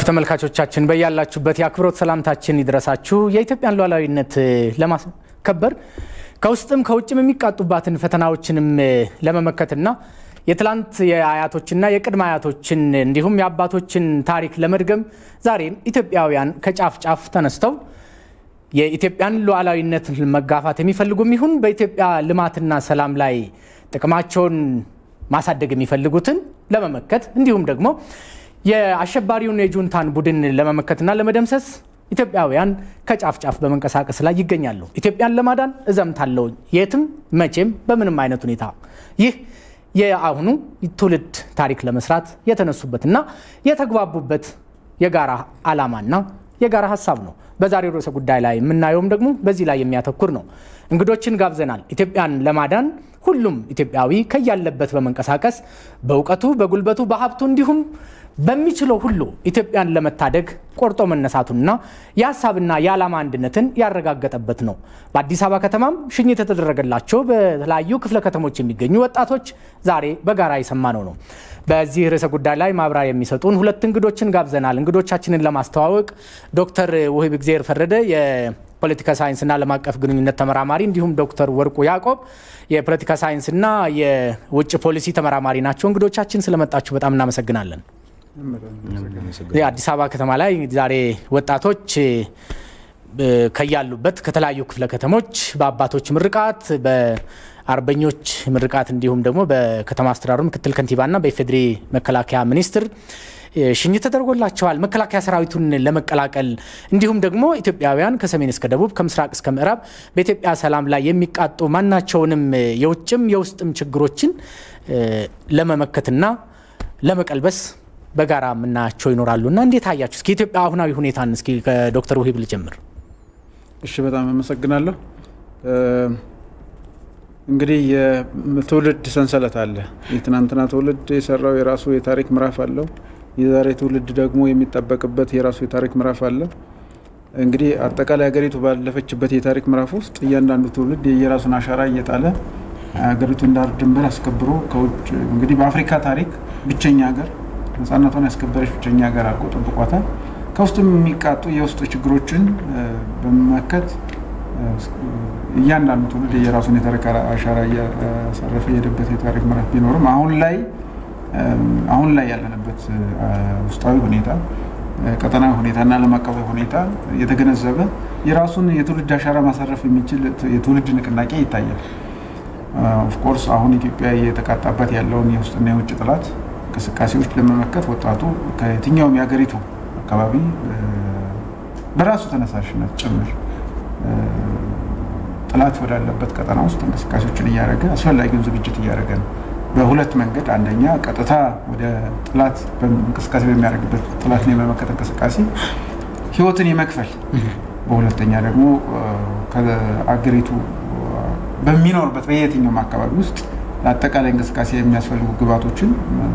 ተመልካቾቻችን በያላችሁበት የአክብሮት ሰላምታችን ይድረሳችሁ። የኢትዮጵያን ሉዓላዊነት ለማስከበር ከውስጥም ከውጭም የሚቃጡባትን ፈተናዎችንም ለመመከትና የትላንት የአያቶችና የቅድመ አያቶችን እንዲሁም የአባቶችን ታሪክ ለመድገም ዛሬም ኢትዮጵያውያን ከጫፍ ጫፍ ተነስተው የኢትዮጵያን ሉዓላዊነት መጋፋት የሚፈልጉም ይሁን በኢትዮጵያ ልማትና ሰላም ላይ ጥቅማቸውን ማሳደግ የሚፈልጉትን ለመመከት እንዲሁም ደግሞ የአሸባሪውን የጁንታን ቡድን ለመመከትና ለመደምሰስ ኢትዮጵያውያን ከጫፍ ጫፍ በመንቀሳቀስ ላይ ይገኛሉ። ኢትዮጵያን ለማዳን እዘምታለሁ የትም መቼም በምንም አይነት ሁኔታ ይህ የአሁኑ ትውልድ ታሪክ ለመስራት የተነሱበትና የተግባቡበት የጋራ ዓላማና የጋራ ሀሳብ ነው። በዛሬው ርዕሰ ጉዳይ ላይ የምናየውም ደግሞ በዚህ ላይ የሚያተኩር ነው። እንግዶችን ጋብዘናል። ኢትዮጵያን ለማዳን ሁሉም ኢትዮጵያዊ ከያለበት በመንቀሳቀስ በእውቀቱ፣ በጉልበቱ፣ በሀብቱ እንዲሁም በሚችለው ሁሉ ኢትዮጵያን ለመታደግ ቆርጦ መነሳቱንና የሀሳብና የዓላማ አንድነትን ያረጋገጠበት ነው። በአዲስ አበባ ከተማም ሽኝት የተደረገላቸው በተለያዩ ክፍለ ከተሞች የሚገኙ ወጣቶች ዛሬ በጋራ የሰማነው ነው። በዚህ ርዕሰ ጉዳይ ላይ ማብራሪያ የሚሰጡን ሁለት እንግዶችን ጋብዘናል። እንግዶቻችንን ለማስተዋወቅ ዶክተር ውህብ እግዜር ፈረደ የፖለቲካ ሳይንስና ዓለም አቀፍ ግንኙነት ተመራማሪ እንዲሁም ዶክተር ወርቁ ያዕቆብ የፖለቲካ ሳይንስና የውጭ ፖሊሲ ተመራማሪ ናቸው። እንግዶቻችን ስለመጣችሁ በጣም እናመሰግናለን። አዲስ አበባ ከተማ ላይ ዛሬ ወጣቶች ከያሉበት ከተለያዩ ክፍለ ከተሞች በአባቶች ምርቃት በአርበኞች ምርቃት እንዲሁም ደግሞ በከተማ አስተዳደሩ ምክትል ከንቲባና በኢፌዴሪ መከላከያ ሚኒስትር ሽኝት ተደርጎላቸዋል። መከላከያ ሰራዊቱን ለመቀላቀል እንዲሁም ደግሞ ኢትዮጵያውያን ከሰሜን እስከ ደቡብ ከምስራቅ እስከ ምዕራብ በኢትዮጵያ ሰላም ላይ የሚቃጡ ማናቸውንም የውጭም የውስጥም ችግሮችን ለመመከትና ለመቀልበስ በጋራ የምናያቸው ይኖራሉ እና እንዴት አያችሁ? እስኪ ኢትዮጵያ አሁናዊ ሁኔታን እስኪ ከዶክተር ውሂብ ልጀምር። እሺ፣ በጣም አመሰግናለሁ። እንግዲህ የትውልድ ሰንሰለት አለ። የትናንትና ትውልድ የሰራው የራሱ የታሪክ ምዕራፍ አለው። የዛሬ ትውልድ ደግሞ የሚጠበቅበት የራሱ የታሪክ ምዕራፍ አለ። እንግዲህ አጠቃላይ ሀገሪቱ ባለፈችበት የታሪክ ምዕራፍ ውስጥ እያንዳንዱ ትውልድ የራሱን አሻራ እየጣለ ሀገሪቱን ዳር ድንበር አስከብሮ ከውጭ እንግዲህ በአፍሪካ ታሪክ ብቸኛ ሀገር ነጻነቷን ያስከበረች ብቸኛ ሀገር አድርጎ ጠብቋታል። ከውስጥም የሚቃጡ የውስጥ ችግሮችን በመመከት እያንዳንዱ ትውልድ የራሱን የታሪክ አሻራ እያሳረፈ የሄደበት የታሪክ ምዕራፍ ቢኖርም አሁን ላይ አሁን ላይ ያለንበት ውስጣዊ ሁኔታ ቀጠናዊ ሁኔታና ዓለም አቀፋዊ ሁኔታ የተገነዘበ የራሱን የትውልድ አሻራ ማሳረፍ የሚችል የትውልድ ንቅናቄ ይታያል። ኦፍኮርስ አሁን ኢትዮጵያ እየተቃጣባት ያለውን የውስጥና የውጭ ጥላት እንቅስቃሴዎች ለመመከት ወጣቱ ከየትኛውም የሀገሪቱ አካባቢ በራሱ ተነሳሽነት ጭምር ጥላት ወዳለበት ቀጠና ውስጥ እንቅስቃሴዎችን እያደረገ አስፈላጊውን ዝግጅት እያደረገ ነው። በሁለት መንገድ፣ አንደኛ ቀጥታ ወደ ጥላት እንቅስቃሴ በሚያደርግበት ጥላትን የመመከት እንቅስቃሴ ህይወትን የመክፈል በሁለተኛ ደግሞ ከአገሪቱ በሚኖርበት በየትኛውም አካባቢ ውስጥ ለአጠቃላይ እንቅስቃሴ የሚያስፈልጉ ግብዓቶችን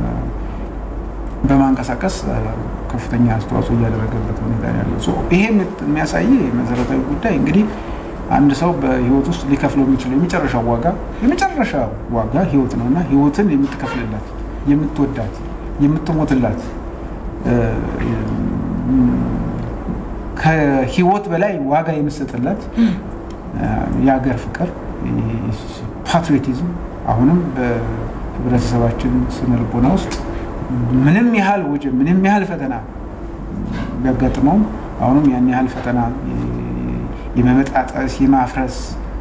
በማንቀሳቀስ ከፍተኛ አስተዋጽኦ እያደረገበት ሁኔታ ያለው ይሄ የሚያሳይ መሰረታዊ ጉዳይ እንግዲህ አንድ ሰው በህይወት ውስጥ ሊከፍለው የሚችለው የመጨረሻው ዋጋ የመጨረሻ ዋጋ ህይወት ነው እና ህይወትን የምትከፍልላት የምትወዳት የምትሞትላት ከህይወት በላይ ዋጋ የምትሰጥላት የሀገር ፍቅር ፓትሪዮቲዝም አሁንም በህብረተሰባችን ስነ ልቦና ውስጥ ምንም ያህል ወጀብ ምንም ያህል ፈተና ቢያጋጥመውም አሁንም ያን ያህል ፈተና የመበጣጠስ የማፍረስ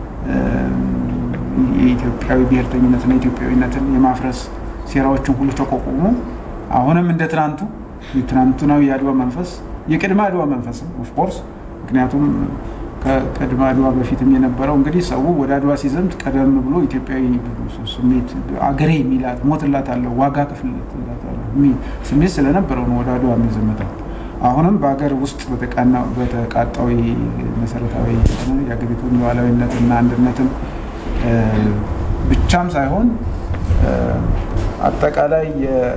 የኢትዮጵያዊ ብሔርተኝነትና ኢትዮጵያዊነትን የማፍረስ ሴራዎችን ሁሉ ተቋቁሞ አሁንም እንደ ትናንቱ የትናንቱናዊ የአድዋ መንፈስ የቅድመ አድዋ መንፈስም ኦፍኮርስ ምክንያቱም ከቅድመ አድዋ በፊትም የነበረው እንግዲህ ሰው ወደ አድዋ ሲዘምት ቀደም ብሎ ኢትዮጵያዊ ስሜት አገሬ የሚላት ሞትላት አለው ዋጋ ክፍልላት ስሜት ስለነበረው ነው ወደ አድዋ የሚዘመተው። አሁንም በሀገር ውስጥ በተቃጣዊ መሰረታዊ የሀገሪቱን ሉዓላዊነትና አንድነትን ብቻም ሳይሆን አጠቃላይ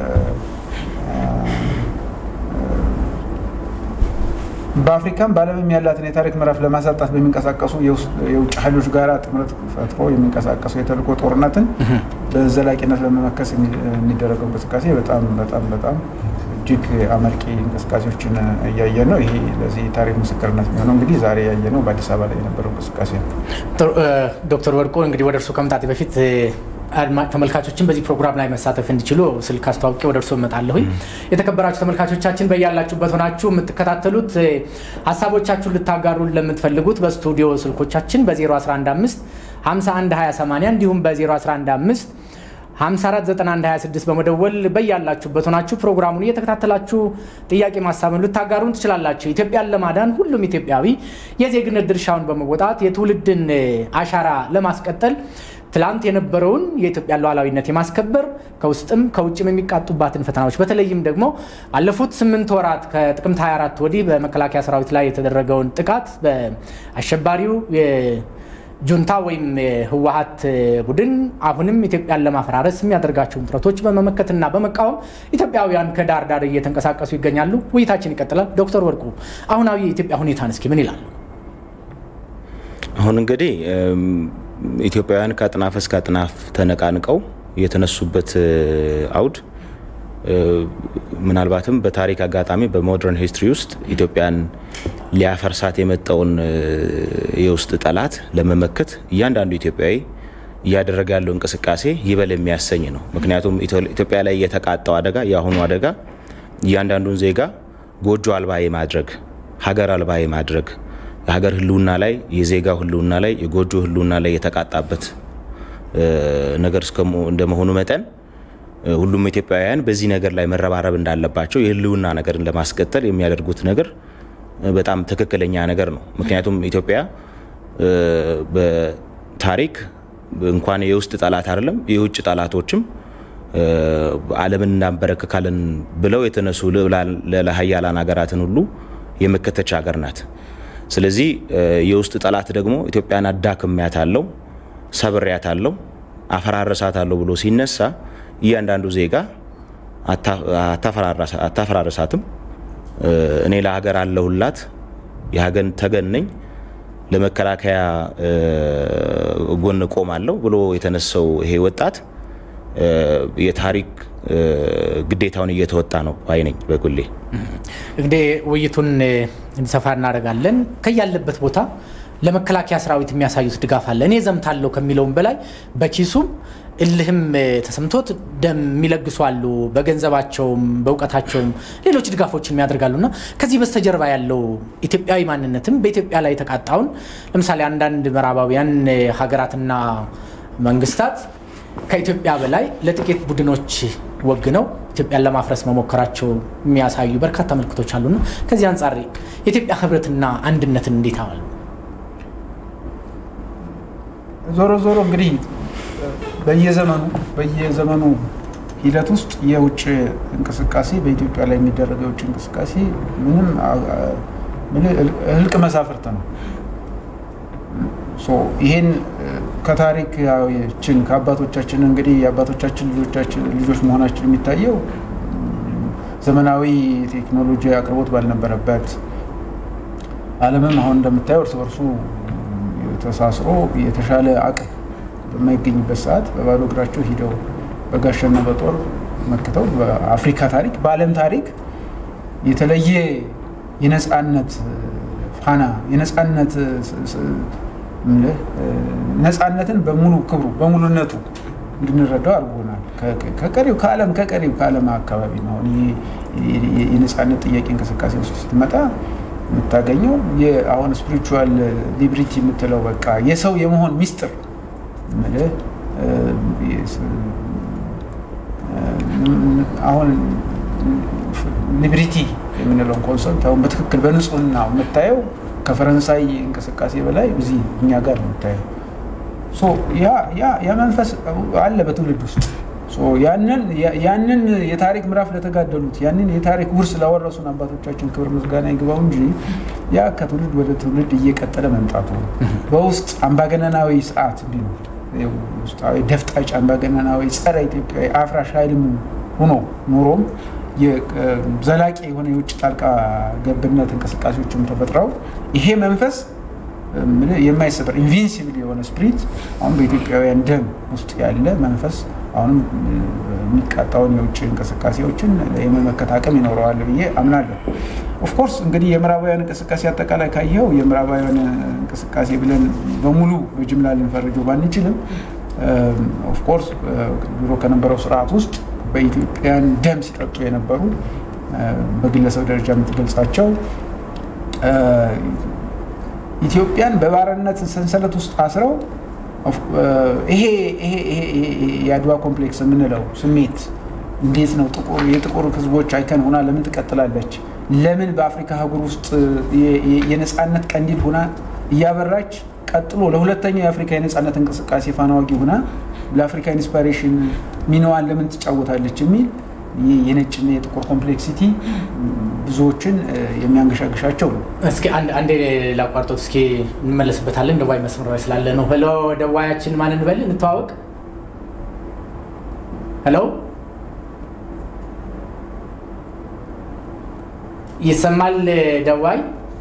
በአፍሪካም በዓለምም ያላትን የታሪክ ምዕራፍ ለማሳጣት በሚንቀሳቀሱ የውጭ ኃይሎች ጋር ጥምረት ፈጥሮ የሚንቀሳቀሱ የተልእኮ ጦርነትን በዘላቂነት ለመመከስ የሚደረገው እንቅስቃሴ በጣም በጣም በጣም እጅግ እጅግ አመርቂ እንቅስቃሴዎችን እያየን ነው። ይሄ ለዚህ ታሪክ ምስክርነት የሚሆነው እንግዲህ ዛሬ ያየነው በአዲስ አበባ ላይ የነበረው እንቅስቃሴ ነው። ዶክተር ወርቁ እንግዲህ ወደ እርሱ ከመምጣቴ በፊት ተመልካቾችን በዚህ ፕሮግራም ላይ መሳተፍ እንዲችሉ ስልክ አስተዋውቄ ወደ እርሶ እመጣለሁኝ። የተከበራችሁ ተመልካቾቻችን በያላችሁበት ሆናችሁ የምትከታተሉት ሀሳቦቻችሁን ልታጋሩን ለምትፈልጉት በስቱዲዮ ስልኮቻችን በ0115 51 2080 እንዲሁም በ0115 549126 በመደወል በያላችሁበት ሆናችሁ ፕሮግራሙን እየተከታተላችሁ ጥያቄ ማሳብን ልታጋሩን ትችላላችሁ። ኢትዮጵያን ለማዳን ሁሉም ኢትዮጵያዊ የዜግነት ድርሻውን በመወጣት የትውልድን አሻራ ለማስቀጠል ትላንት የነበረውን የኢትዮጵያን ሉዓላዊነት የማስከበር ከውስጥም ከውጭም የሚቃጡባትን ፈተናዎች በተለይም ደግሞ ባለፉት ስምንት ወራት ከጥቅምት 24 ወዲህ በመከላከያ ሰራዊት ላይ የተደረገውን ጥቃት በአሸባሪው ጁንታ ወይም የህወሀት ቡድን አሁንም ኢትዮጵያን ለማፈራረስ የሚያደርጋቸውን ጥረቶች በመመከትና በመቃወም ኢትዮጵያውያን ከዳር ዳር እየተንቀሳቀሱ ይገኛሉ። ውይይታችን ይቀጥላል። ዶክተር ወርቁ አሁናዊ የኢትዮጵያ ሁኔታን እስኪ ምን ይላሉ? አሁን እንግዲህ ኢትዮጵያውያን ከአጥናፍ እስከ አጥናፍ ተነቃንቀው የተነሱበት አውድ ምናልባትም በታሪክ አጋጣሚ በሞደርን ሂስትሪ ውስጥ ኢትዮጵያን ሊያፈርሳት የመጣውን የውስጥ ጠላት ለመመከት እያንዳንዱ ኢትዮጵያዊ እያደረገ ያለው እንቅስቃሴ ይበል የሚያሰኝ ነው። ምክንያቱም ኢትዮጵያ ላይ የተቃጣው አደጋ የአሁኑ አደጋ እያንዳንዱን ዜጋ ጎጆ አልባ የማድረግ ሀገር አልባ የማድረግ የሀገር ህልውና ላይ የዜጋው ህልውና ላይ የጎጆ ህልውና ላይ የተቃጣበት ነገር እንደመሆኑ መጠን ሁሉም ኢትዮጵያውያን በዚህ ነገር ላይ መረባረብ እንዳለባቸው የህልውና ነገርን ለማስቀጠል የሚያደርጉት ነገር በጣም ትክክለኛ ነገር ነው። ምክንያቱም ኢትዮጵያ በታሪክ እንኳን የውስጥ ጠላት አይደለም የውጭ ጠላቶችም ዓለምን እናንበረክካለን ብለው የተነሱ ለሀያላን ሀገራትን ሁሉ የመከተች ሀገር ናት። ስለዚህ የውስጥ ጠላት ደግሞ ኢትዮጵያን አዳክሚያት አለው ሰብሪያት አለው አፈራረሳት አለው ብሎ ሲነሳ እያንዳንዱ ዜጋ አታፈራረሳትም፣ እኔ ለሀገር አለሁላት፣ የሀገር ተገን ነኝ፣ ለመከላከያ ጎን ቆማለሁ ብሎ የተነሳው ይሄ ወጣት የታሪክ ግዴታውን እየተወጣ ነው ባይ ነኝ በግሌ። እንግዲህ ውይይቱን እንዲሰፋ እናደርጋለን። ከያለበት ቦታ ለመከላከያ ሰራዊት የሚያሳዩት ድጋፍ አለ። እኔ ዘምታለሁ ከሚለውም በላይ በኪሱም እልህም ተሰምቶት ደም የሚለግሱ አሉ። በገንዘባቸውም በእውቀታቸውም ሌሎች ድጋፎችን የሚያደርጋሉ እና ከዚህ በስተጀርባ ያለው ኢትዮጵያዊ ማንነትም በኢትዮጵያ ላይ የተቃጣውን ለምሳሌ አንዳንድ ምዕራባውያን ሀገራትና መንግስታት ከኢትዮጵያ በላይ ለጥቂት ቡድኖች ወግነው ኢትዮጵያን ለማፍረስ መሞከራቸው የሚያሳዩ በርካታ ምልክቶች አሉና ከዚህ አንጻር የኢትዮጵያ ህብረትና አንድነትን እንዴት አዋሉ? ዞሮ ዞሮ እንግዲህ በየዘመኑ በየዘመኑ ሂደት ውስጥ የውጭ እንቅስቃሴ በኢትዮጵያ ላይ የሚደረገው የውጭ እንቅስቃሴ ምንም ህልቅ መሳፍርት ነው። ይሄን ከታሪካችን ከአባቶቻችን እንግዲህ የአባቶቻችን ልጆች መሆናችን የሚታየው ዘመናዊ ቴክኖሎጂ አቅርቦት ባልነበረበት ዓለምም አሁን እንደምታየው እርስ በርሱ ተሳስሮ የተሻለ አቅም በማይገኝበት ሰዓት በባዶ እግራቸው ሂደው በጋሻና በጦር መክተው በአፍሪካ ታሪክ በዓለም ታሪክ የተለየ የነፃነት ፋና የነፃነት ነፃነትን በሙሉ ክብሩ በሙሉነቱ እንድንረዳው አድርጎናል። ከቀሪው ከዓለም ከቀሪው ከዓለም አካባቢ ነው። የነፃነት ጥያቄ እንቅስቃሴ ውስጥ ስትመጣ የምታገኘው አሁን ስፒሪቹዋል ሊብሪቲ የምትለው በቃ የሰው የመሆን ሚስጥር አሁን ሊብሪቲ የምንለውን ኮንሰፕት አሁን በትክክል በንጹህና የምታየው ከፈረንሳይ እንቅስቃሴ በላይ እዚህ እኛ ጋር ነው የምታየው። ያ መንፈስ አለ በትውልድ ውስጥ ያንን የታሪክ ምዕራፍ ለተጋደሉት ያንን የታሪክ ውርስ ላወረሱን አባቶቻችን ክብር ምስጋና ይግባው እንጂ ያ ከትውልድ ወደ ትውልድ እየቀጠለ መምጣቱ በውስጥ አምባገነናዊ ስርዓት እንዲኖር ውስጣዊ ደፍጣጭ አምባገነናዊ ጸረ ኢትዮጵያዊ አፍራሽ ኃይልም ሆኖ ኖሮም ዘላቂ የሆነ የውጭ ጣልቃ ገብነት እንቅስቃሴዎችም ተፈጥረው ይሄ መንፈስ የማይሰበር ኢንቪንሲብል የሆነ ስፕሪት አሁን በኢትዮጵያውያን ደም ውስጥ ያለ መንፈስ አሁንም የሚቃጣውን የውጭ እንቅስቃሴዎችን የመመከት አቅም ይኖረዋል ብዬ አምናለሁ። ኦፍኮርስ እንግዲህ የምዕራባውያን እንቅስቃሴ አጠቃላይ ካየው የምዕራባውያን እንቅስቃሴ ብለን በሙሉ በጅምላ ልንፈርጀው ባንችልም ኦፍኮርስ ድሮ ከነበረው ስርዓት ውስጥ በኢትዮጵያን ደም ሲጠጡ የነበሩ በግለሰብ ደረጃ የምትገልጻቸው ኢትዮጵያን በባርነት ሰንሰለት ውስጥ አስረው ይሄ የአድዋ ኮምፕሌክስ የምንለው ስሜት እንዴት ነው የጥቁር ህዝቦች አይከን ሆና ለምን ትቀጥላለች? ለምን በአፍሪካ አህጉር ውስጥ የነፃነት ቀንዲል ሆና እያበራች ቀጥሎ ለሁለተኛው የአፍሪካ የነፃነት እንቅስቃሴ ፋናዋጊ ሆና ለአፍሪካ ኢንስፓሬሽን ሚናዋን ለምን ትጫወታለች የሚል የነጭና የጥቁር ኮምፕሌክሲቲ ብዙዎችን የሚያንገሻግሻቸው ነው። እስኪ አንዴ ላቋርጦት፣ እስኪ እንመለስበታለን። ደዋይ መስመር ላይ ስላለ ነው። ሄሎ ደዋያችን ማን እንበል? እንተዋወቅ። ሄሎ ይሰማል? ደዋይ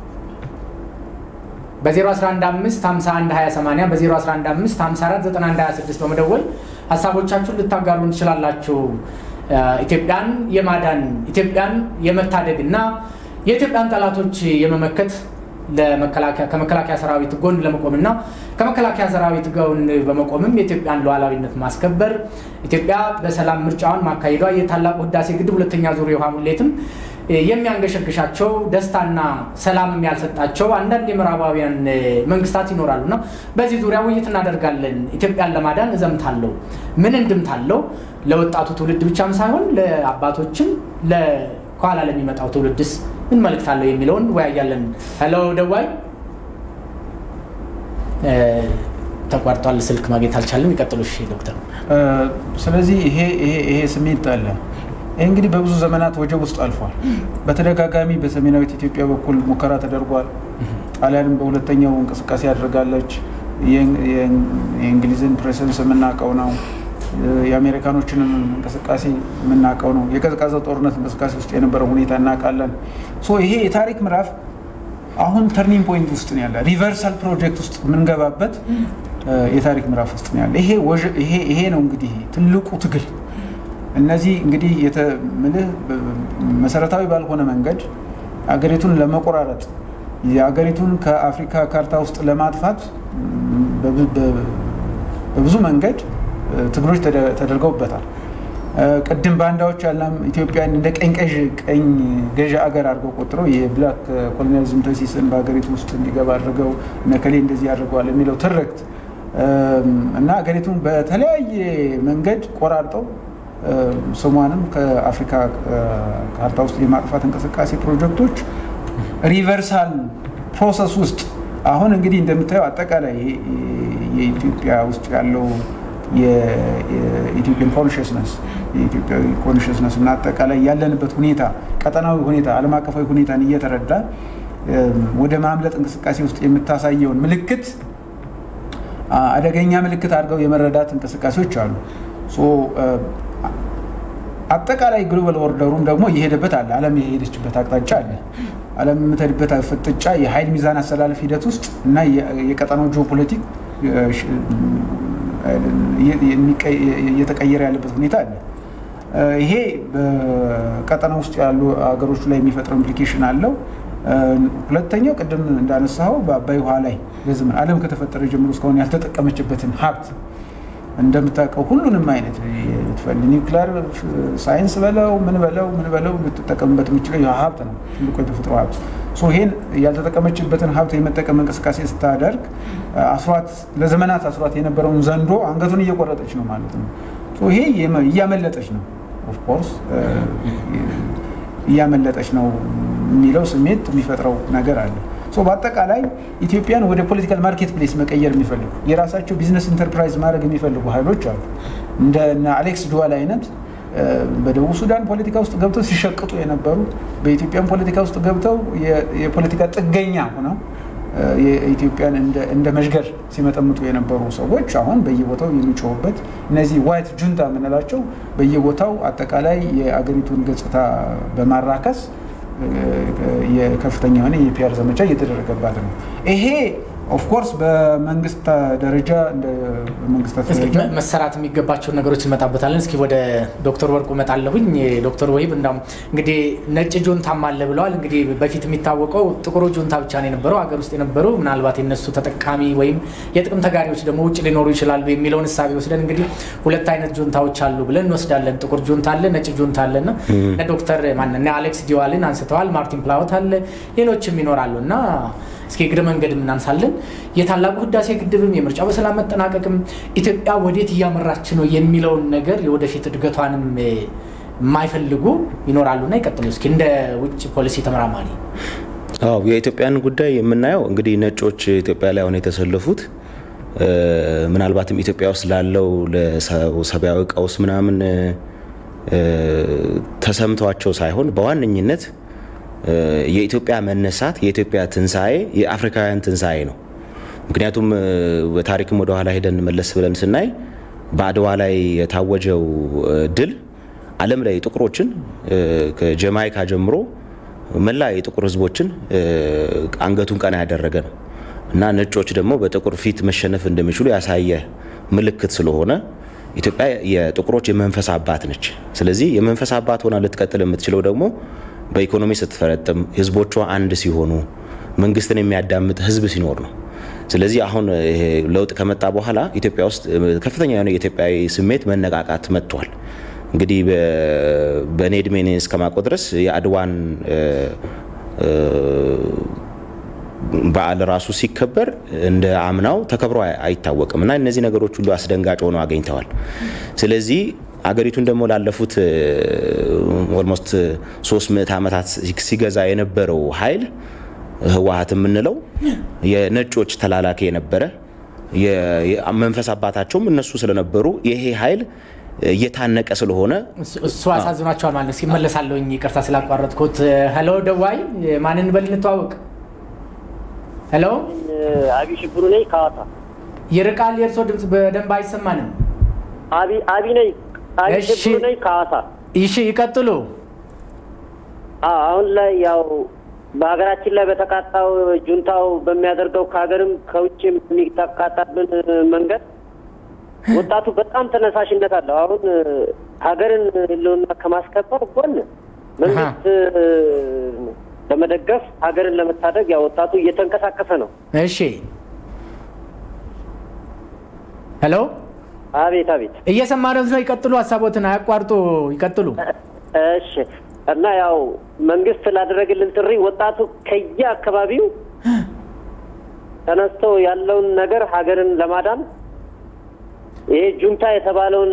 በ0115512080 በ0115549126 በመደወል ሀሳቦቻችሁን ልታጋሩን ትችላላችሁ። ኢትዮጵያን የማዳን ኢትዮጵያን የመታደግ እና የኢትዮጵያን ጠላቶች የመመከት ከመከላከያ ሰራዊት ጎን ለመቆም እና ከመከላከያ ሰራዊት ጎን በመቆምም የኢትዮጵያን ሉዓላዊነት ማስከበር ኢትዮጵያ በሰላም ምርጫዋን ማካሄዷ የታላቁ ህዳሴ ግድብ ሁለተኛ ዙር የውሃ ሙሌትም የሚያንገሸግሻቸው ደስታና ሰላምም ያልሰጣቸው አንዳንድ የምዕራባውያን መንግስታት ይኖራሉ እና በዚህ ዙሪያ ውይይት እናደርጋለን። ኢትዮጵያን ለማዳን እዘምታለሁ ምን እንድምታ አለው? ለወጣቱ ትውልድ ብቻም ሳይሆን ለአባቶችም ከኋላ ለሚመጣው ትውልድስ ምን መልእክት አለው የሚለውን ወያያለን። ሄሎ ደዋይ ተቋርጧል። ስልክ ማግኘት አልቻለም። ይቀጥሉ እሺ ዶክተር። ስለዚህ ይሄ ይሄ ስሜት አለ። ይህ እንግዲህ በብዙ ዘመናት ወጀብ ውስጥ አልፏል። በተደጋጋሚ በሰሜናዊት ኢትዮጵያ በኩል ሙከራ ተደርጓል። ጣሊያንም በሁለተኛው እንቅስቃሴ ያደርጋለች። የእንግሊዝን ፕሬሰንስ የምናውቀው ነው። የአሜሪካኖችንም እንቅስቃሴ የምናውቀው ነው። የቀዝቃዛው ጦርነት እንቅስቃሴ ውስጥ የነበረው ሁኔታ እናውቃለን። ይሄ የታሪክ ምዕራፍ አሁን ተርኒንግ ፖይንት ውስጥ ነው ያለ፣ ሪቨርሳል ፕሮጀክት ውስጥ የምንገባበት የታሪክ ምዕራፍ ውስጥ ነው ያለ። ይሄ ነው እንግዲህ ትልቁ ትግል እነዚህ እንግዲህ ምልህ መሰረታዊ ባልሆነ መንገድ አገሪቱን ለመቆራረጥ የአገሪቱን ከአፍሪካ ካርታ ውስጥ ለማጥፋት በብዙ መንገድ ትግሎች ተደርገውበታል። ቅድም ባንዳዎች ያለም ኢትዮጵያን እንደ ቀኝ ቀኝ ገዢ አገር አድርገው ቆጥረው የብላክ ኮሎኒያሊዝም ተሲስን በሀገሪቱ ውስጥ እንዲገባ አድርገው ነከሌ እንደዚህ አድርገዋል የሚለው ትርክት እና ሀገሪቱን በተለያየ መንገድ ቆራርጠው ስሟንም ከአፍሪካ ካርታ ውስጥ የማጥፋት እንቅስቃሴ ፕሮጀክቶች ሪቨርሳል ፕሮሰስ ውስጥ አሁን እንግዲህ እንደምታየው አጠቃላይ የኢትዮጵያ ውስጥ ያለው የኢትዮጵያን ኮንሽስነስ የኢትዮጵያዊ ኮንሽስነስ እና አጠቃላይ ያለንበት ሁኔታ ቀጠናዊ ሁኔታ ዓለም አቀፋዊ ሁኔታን እየተረዳ ወደ ማምለጥ እንቅስቃሴ ውስጥ የምታሳየውን ምልክት አደገኛ ምልክት አድርገው የመረዳት እንቅስቃሴዎች አሉ። አጠቃላይ ግሎባል ኦርደሩም ደግሞ እየሄደበት አለ። ዓለም የሄደችበት አቅጣጫ አለ። ዓለም የምትሄድበት ፍጥጫ የኃይል ሚዛን አሰላለፍ ሂደት ውስጥ እና የቀጠናው ጂኦፖለቲክ እየተቀየረ ያለበት ሁኔታ አለ። ይሄ በቀጠና ውስጥ ያሉ ሀገሮች ላይ የሚፈጥረው ኢምፕሊኬሽን አለው። ሁለተኛው ቅድም እንዳነሳው በአባይ ውሃ ላይ በዘመን ዓለም ከተፈጠረ ጀምሮ እስካሁን ያልተጠቀመችበትን ሀብት እንደምታውቀው ሁሉንም አይነት ኒውክሊር ሳይንስ በለው ምን በለው ምን በለው ልትጠቀምበት የምችለው ይህ ሀብት ነው፣ ትልቁ የተፈጥሮ ሀብት። ይሄን ያልተጠቀመችበትን ሀብት የመጠቀም እንቅስቃሴ ስታደርግ አስሯት ለዘመናት አስሯት የነበረውን ዘንዶ አንገቱን እየቆረጠች ነው ማለት ነው። ይሄ እያመለጠች ነው፣ ኦፍኮርስ እያመለጠች ነው የሚለው ስሜት የሚፈጥረው ነገር አለ። በአጠቃላይ ኢትዮጵያን ወደ ፖለቲካል ማርኬት ፕሌስ መቀየር የሚፈልጉ የራሳቸው ቢዝነስ ኢንተርፕራይዝ ማድረግ የሚፈልጉ ኃይሎች አሉ። እንደ አሌክስ ዱዋል አይነት በደቡብ ሱዳን ፖለቲካ ውስጥ ገብተው ሲሸቅጡ የነበሩ በኢትዮጵያን ፖለቲካ ውስጥ ገብተው የፖለቲካ ጥገኛ ሆነው የኢትዮጵያን እንደ መዥገር ሲመጠምጡ የነበሩ ሰዎች አሁን በየቦታው የሚጮሁበት እነዚህ ዋይት ጁንታ የምንላቸው በየቦታው አጠቃላይ የአገሪቱን ገጽታ በማራከስ የከፍተኛ የሆነ የፒያር ዘመቻ እየተደረገባት ነው። ይሄ ኦፍኮርስ በመንግስት ደረጃ እንደ መንግስታት ደረጃ መሰራት የሚገባቸውን ነገሮች እንመጣበታለን። እስኪ ወደ ዶክተር ወርቁ እመጣለሁኝ። ዶክተር ወሂብ እንዳውም እንግዲህ ነጭ ጁንታም አለ ብለዋል። እንግዲህ በፊት የሚታወቀው ጥቁሩ ጁንታ ብቻ ነው የነበረው ሀገር ውስጥ የነበሩ ምናልባት የነሱ ተጠቃሚ ወይም የጥቅም ተጋሪዎች ደግሞ ውጭ ሊኖሩ ይችላሉ የሚለውን እሳቤ ወስደን እንግዲህ ሁለት አይነት ጁንታዎች አሉ ብለን እንወስዳለን። ጥቁር ጁንታ አለ፣ ነጭ ጁንታ አለ እና እነ ዶክተር ማን አሌክስ ዲዋልን አንስተዋል። ማርቲን ፕላወት አለ፣ ሌሎችም ይኖራሉ እና እስኪ እግረ መንገድ እናንሳለን። የታላቁ ህዳሴ ግድብም የምርጫው በሰላም መጠናቀቅም ኢትዮጵያ ወዴት እያመራች ነው የሚለውን ነገር የወደፊት እድገቷንም የማይፈልጉ ይኖራሉና ይቀጥሉ። እስኪ እንደ ውጭ ፖሊሲ ተመራማሪ። አዎ የኢትዮጵያን ጉዳይ የምናየው እንግዲህ ነጮች ኢትዮጵያ ላይ አሁን የተሰለፉት ምናልባትም ኢትዮጵያ ውስጥ ላለው ለሰብአዊ ቀውስ ምናምን ተሰምቷቸው ሳይሆን በዋነኝነት የኢትዮጵያ መነሳት የኢትዮጵያ ትንሣኤ የአፍሪካውያን ትንሣኤ ነው። ምክንያቱም በታሪክም ወደ ኋላ ሄደን መለስ ብለን ስናይ በአድዋ ላይ የታወጀው ድል ዓለም ላይ ጥቁሮችን ከጀማይካ ጀምሮ መላ የጥቁር ሕዝቦችን አንገቱን ቀና ያደረገ ነው እና ነጮች ደግሞ በጥቁር ፊት መሸነፍ እንደሚችሉ ያሳየ ምልክት ስለሆነ ኢትዮጵያ የጥቁሮች የመንፈስ አባት ነች። ስለዚህ የመንፈስ አባት ሆና ልትቀጥል የምትችለው ደግሞ በኢኮኖሚ ስትፈረጥም ህዝቦቿ አንድ ሲሆኑ መንግስትን የሚያዳምጥ ህዝብ ሲኖር ነው። ስለዚህ አሁን ይሄ ለውጥ ከመጣ በኋላ ኢትዮጵያ ውስጥ ከፍተኛ የሆነ የኢትዮጵያዊ ስሜት መነቃቃት መጥቷል። እንግዲህ በእኔ እድሜ እስከማውቀው ድረስ የአድዋን በዓል ራሱ ሲከበር እንደ አምናው ተከብሮ አይታወቅም እና እነዚህ ነገሮች ሁሉ አስደንጋጭ ሆነው አገኝተዋል። ስለዚህ አገሪቱን ደግሞ ላለፉት ኦልሞስት ሶስት ምዕት ዓመታት ሲገዛ የነበረው ኃይል ህወሀት የምንለው የነጮች ተላላኪ የነበረ መንፈስ አባታቸውም እነሱ ስለነበሩ ይሄ ኃይል እየታነቀ ስለሆነ እሱ አሳዝኗቸዋል ማለት ነው። ሲመለሳለሁኝ ይቅርታ ስላቋረጥኩት። ሄሎ ደዋይ ማንን በል እንተዋወቅ። ሄሎ አቢ ሽብሩ ነኝ ከሐዋሳ። ይርቃል፣ የእርሶ ድምፅ በደንብ አይሰማንም። አቢ አቢ ነኝ አቢ እሺ። ሽብሩ ነኝ ከሐዋሳ። ይሺ ይቀጥሉ። አዎ፣ አሁን ላይ ያው በሀገራችን ላይ በተቃጣው ጁንታው በሚያደርገው ከሀገርም ከውጭም የሚተቃጣብን መንገድ ወጣቱ በጣም ተነሳሽነት አለው። አሁን ሀገርን ህልውና ከማስከበር ጎን መንግስት በመደገፍ ሀገርን ለመታደግ ያው ወጣቱ እየተንቀሳቀሰ ነው። እሺ ሄሎ አቤት አቤት። እየሰማነው ነው። ይቀጥሉ፣ ሀሳቦትን አያቋርጡ፣ ይቀጥሉ። እሺ እና ያው መንግስት ላደረግልን ጥሪ ወጣቱ ከየ አካባቢው ተነስቶ ያለውን ነገር ሀገርን ለማዳን ይሄ ጁንታ የተባለውን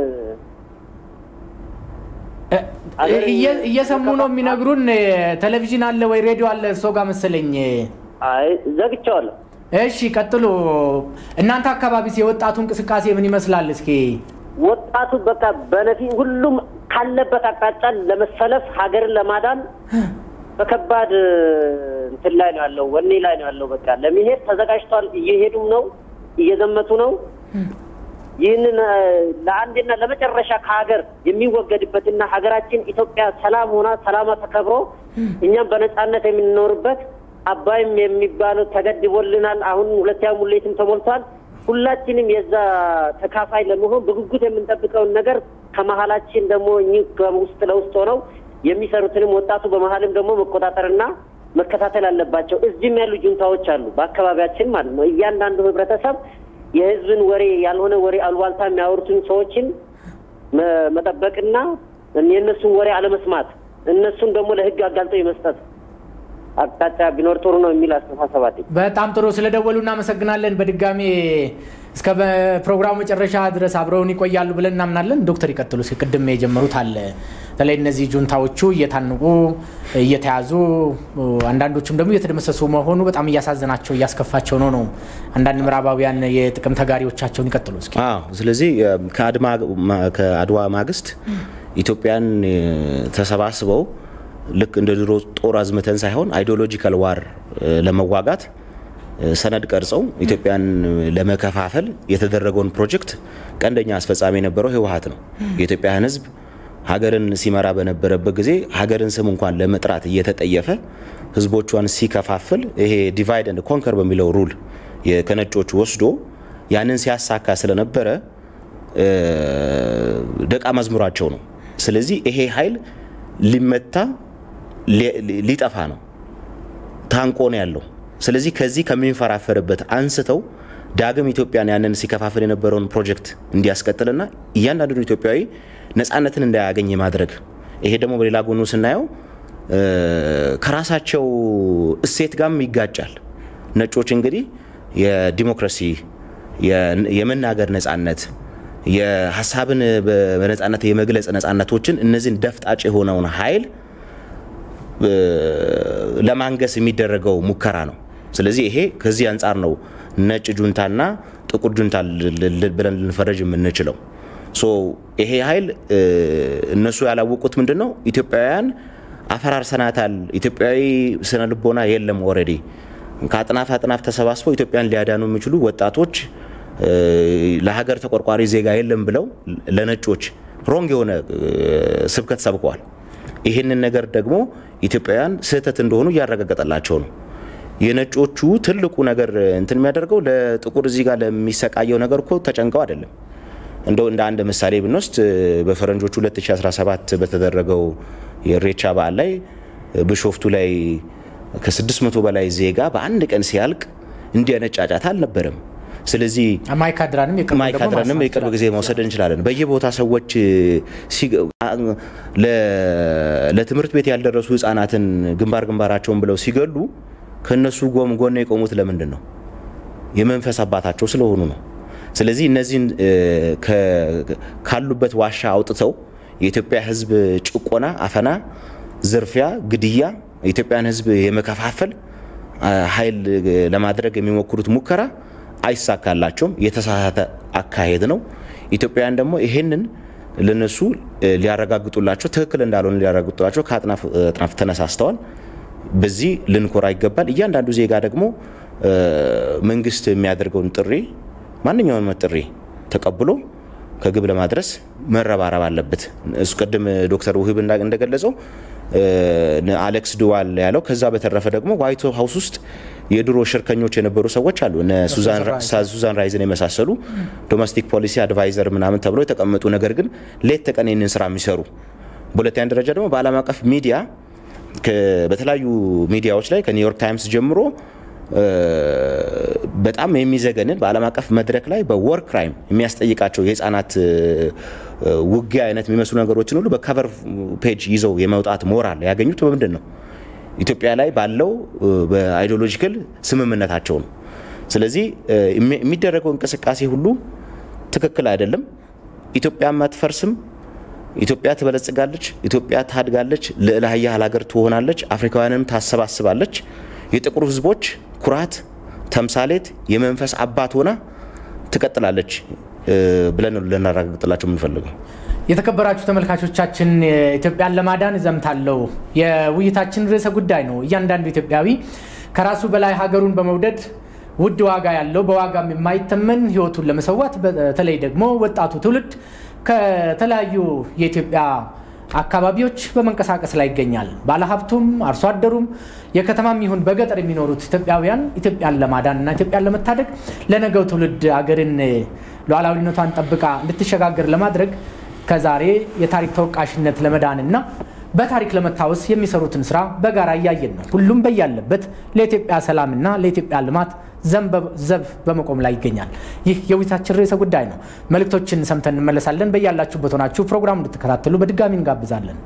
እየ- እየሰሙ ነው የሚነግሩን። ቴሌቪዥን አለ ወይ ሬዲዮ አለ እርሶ ጋር መሰለኝ። አይ ዘግቼዋለሁ። እሺ ቀጥሉ። እናንተ አካባቢስ የወጣቱ እንቅስቃሴ ምን ይመስላል? እስኪ ወጣቱ በቃ በነፊ ሁሉም ካለበት አቅጣጫ ለመሰለፍ ሀገርን ለማዳን በከባድ እንትን ላይ ነው ያለው፣ ወኔ ላይ ነው ያለው። በቃ ለመሄድ ተዘጋጅቷል። እየሄዱም ነው፣ እየዘመቱ ነው። ይህንን እ፣ ለአንዴና ለመጨረሻ ከሀገር የሚወገድበትና ሀገራችን ኢትዮጵያ ሰላም ሆና ሰላማ ተከብሮ እኛም በነጻነት የምንኖርበት አባይም የሚባለው ተገድቦልናል። አሁን ሁለተኛ ሙሌትም ተሞልቷል። ሁላችንም የዛ ተካፋይ ለመሆን በጉጉት የምንጠብቀውን ነገር ከመሀላችን ደግሞ እኚህ ከውስጥ ለውስጥ ሆነው የሚሰሩትንም ወጣቱ በመሀልም ደግሞ መቆጣጠርና መከታተል አለባቸው። እዚህም ያሉ ጁንታዎች አሉ በአካባቢያችን ማለት ነው። እያንዳንዱ ህብረተሰብ የህዝብን ወሬ ያልሆነ ወሬ አሉባልታ የሚያወሩትን ሰዎችን መ- መጠበቅና የእነሱን ወሬ አለመስማት እነሱን ደግሞ ለህግ አጋልጦ የመስጠት አቅጣጫ ቢኖር ጥሩ ነው የሚል አስተሳሰብ አለኝ። በጣም ጥሩ ስለደወሉ እናመሰግናለን። በድጋሜ እስከ ፕሮግራሙ መጨረሻ ድረስ አብረውን ይቆያሉ ብለን እናምናለን። ዶክተር ይቀጥሉ። እስኪ ቅድም የጀመሩት አለ በተለይ እነዚህ ጁንታዎቹ እየታነቁ እየተያዙ አንዳንዶቹም ደግሞ እየተደመሰሱ መሆኑ በጣም እያሳዘናቸው እያስከፋቸው ነው ነው አንዳንድ ምዕራባውያን የጥቅም ተጋሪዎቻቸውን ይቀጥሉ እስኪ። አዎ ስለዚህ ከአድማ- ከአድዋ ማግስት ኢትዮጵያን እ፣ ተሰባስበው ልክ እንደ ድሮ ጦር አዝምተን ሳይሆን አይዲዮሎጂካል ዋር እ፣ ለመዋጋት እ፣ ሰነድ ቀርጸው ኢትዮጵያን ለመከፋፈል የተደረገውን ፕሮጀክት ቀንደኛ አስፈጻሚ የነበረው ህወሀት ነው። የኢትዮጵያን ህዝብ ሀገርን ሲመራ በነበረበት ጊዜ ሀገርን ስም እንኳን ለመጥራት እየተጠየፈ ህዝቦቿን ሲከፋፍል ይሄ ዲቫይድ ኤንድ ኮንከር በሚለው ሩል ከነጮቹ ወስዶ ያንን ሲያሳካ ስለነበረ ደቀ መዝሙራቸው ነው። ስለዚህ ይሄ ኃይል ሊመታ ሊጠፋ ነው፣ ታንቆ ነው ያለው። ስለዚህ ከዚህ ከሚንፈራፈርበት አንስተው ዳግም ኢትዮጵያን ያንን ሲከፋፍል የነበረውን ፕሮጀክት እንዲያስቀጥልና እያንዳንዱ ኢትዮጵያዊ ነፃነትን እንዳያገኝ ማድረግ ይሄ ደግሞ በሌላ ጎኑ ስናየው ከራሳቸው እሴት ጋርም ይጋጫል። ነጮች እንግዲህ የዲሞክራሲ የመናገር ነፃነት፣ የሀሳብን በነፃነት የመግለጽ ነፃነቶችን እነዚህን ደፍጣጭ የሆነውን ኃይል ለማንገስ የሚደረገው ሙከራ ነው። ስለዚህ ይሄ ከዚህ አንጻር ነው ነጭ ጁንታና ጥቁር ጁንታ ብለን ልንፈረጅ የምንችለው። ይሄ ኃይል እነሱ ያላወቁት ምንድን ነው? ኢትዮጵያውያን አፈራርሰናታል። ኢትዮጵያዊ ስነ ልቦና የለም። ኦልሬዲ ከአጥናፍ አጥናፍ ተሰባስበው ኢትዮጵያን ሊያዳኑ የሚችሉ ወጣቶች ለሀገር ተቆርቋሪ ዜጋ የለም ብለው ለነጮች ሮንግ የሆነ ስብከት ሰብከዋል። ይህንን ነገር ደግሞ ኢትዮጵያውያን ስህተት እንደሆኑ እያረጋገጠላቸው ነው። የነጮቹ ትልቁ ነገር እንትን የሚያደርገው ለጥቁር እዚህ ጋር ለሚሰቃየው ነገር እኮ ተጨንቀው አይደለም። እንደው እንደ አንድ ምሳሌ ብንወስድ በፈረንጆቹ 2017 በተደረገው የኢሬቻ በዓል ላይ ቢሾፍቱ ላይ ከ600 በላይ ዜጋ በአንድ ቀን ሲያልቅ እንዲህ አይነት ጫጫታ አልነበረም። ስለዚህ ማይካድራንም የቅርብ ጊዜ መውሰድ እንችላለን። በየቦታ ሰዎች ለትምህርት ቤት ያልደረሱ ህጻናትን ግንባር ግንባራቸውን ብለው ሲገሉ ከነሱ ጎን ጎን የቆሙት ለምንድን ነው? የመንፈስ አባታቸው ስለሆኑ ነው። ስለዚህ እነዚህን ካሉበት ዋሻ አውጥተው የኢትዮጵያ ህዝብ ጭቆና፣ አፈና፣ ዝርፊያ፣ ግድያ የኢትዮጵያን ህዝብ የመከፋፈል ኃይል ለማድረግ የሚሞክሩት ሙከራ አይሳካላቸውም። የተሳሳተ አካሄድ ነው። ኢትዮጵያውያን ደግሞ ይሄንን ለነሱ ሊያረጋግጡላቸው ትክክል እንዳልሆነ ሊያረጋግጡላቸው ከአጥናፍ አጥናፍ ተነሳስተዋል። በዚህ ልንኮራ ይገባል። እያንዳንዱ ዜጋ ደግሞ መንግስት የሚያደርገውን ጥሪ ማንኛውንም ጥሪ ተቀብሎ ከግብ ለማድረስ መረባረብ አለበት። እሱ ቅድም ዶክተር ውህብ እንደገለጸው አሌክስ ድዋል ያለው። ከዛ በተረፈ ደግሞ ዋይት ሀውስ ውስጥ የድሮ ሽርከኞች የነበሩ ሰዎች አሉ። ሱዛን ራይዝን የመሳሰሉ ዶሜስቲክ ፖሊሲ አድቫይዘር ምናምን ተብሎ የተቀመጡ ነገር ግን ሌት ተቀን ይህንን ስራ የሚሰሩ በሁለተኛ ደረጃ ደግሞ በዓለም አቀፍ ሚዲያ በተለያዩ ሚዲያዎች ላይ ከኒውዮርክ ታይምስ ጀምሮ በጣም የሚዘገንን በዓለም አቀፍ መድረክ ላይ በወር ክራይም የሚያስጠይቃቸው የህፃናት ውጊያ አይነት የሚመስሉ ነገሮችን ሁሉ በከቨር ፔጅ ይዘው የመውጣት ሞራል ያገኙት በምንድን ነው? ኢትዮጵያ ላይ ባለው በአይዲዮሎጂካል ስምምነታቸው ነው። ስለዚህ የሚደረገው እንቅስቃሴ ሁሉ ትክክል አይደለም። ኢትዮጵያም አትፈርስም። ኢትዮጵያ ትበለጽጋለች። ኢትዮጵያ ታድጋለች። ልዕለ ኃያል ሀገር ትሆናለች። አፍሪካውያንም ታሰባስባለች። የጥቁር ህዝቦች ኩራት፣ ተምሳሌት፣ የመንፈስ አባት ሆና ትቀጥላለች ብለን ልናረጋግጥላቸው የምንፈልገው። የተከበራችሁ ተመልካቾቻችን ኢትዮጵያን ለማዳን እዘምታለሁ የውይይታችን ርዕሰ ጉዳይ ነው። እያንዳንዱ ኢትዮጵያዊ ከራሱ በላይ ሀገሩን በመውደድ ውድ ዋጋ ያለው በዋጋም የማይተመን ህይወቱን ለመሰዋት በተለይ ደግሞ ወጣቱ ትውልድ ከተለያዩ የኢትዮጵያ አካባቢዎች በመንቀሳቀስ ላይ ይገኛል። ባለሀብቱም አርሶ አደሩም የከተማም ይሁን በገጠር የሚኖሩት ኢትዮጵያውያን ኢትዮጵያን ለማዳን እና ኢትዮጵያን ለመታደግ ለነገው ትውልድ አገርን ሉዓላዊነቷን ጠብቃ እንድትሸጋገር ለማድረግ ከዛሬ የታሪክ ተወቃሽነት ለመዳን እና በታሪክ ለመታወስ የሚሰሩትን ስራ በጋራ እያየን ነው። ሁሉም በያለበት ለኢትዮጵያ ሰላምና ለኢትዮጵያ ልማት ዘብ በመቆም ላይ ይገኛል። ይህ የውይይታችን ርዕሰ ጉዳይ ነው። መልእክቶችን ሰምተን እንመለሳለን። በያላችሁበት ሆናችሁ ፕሮግራም እንድትከታተሉ በድጋሚ እንጋብዛለን።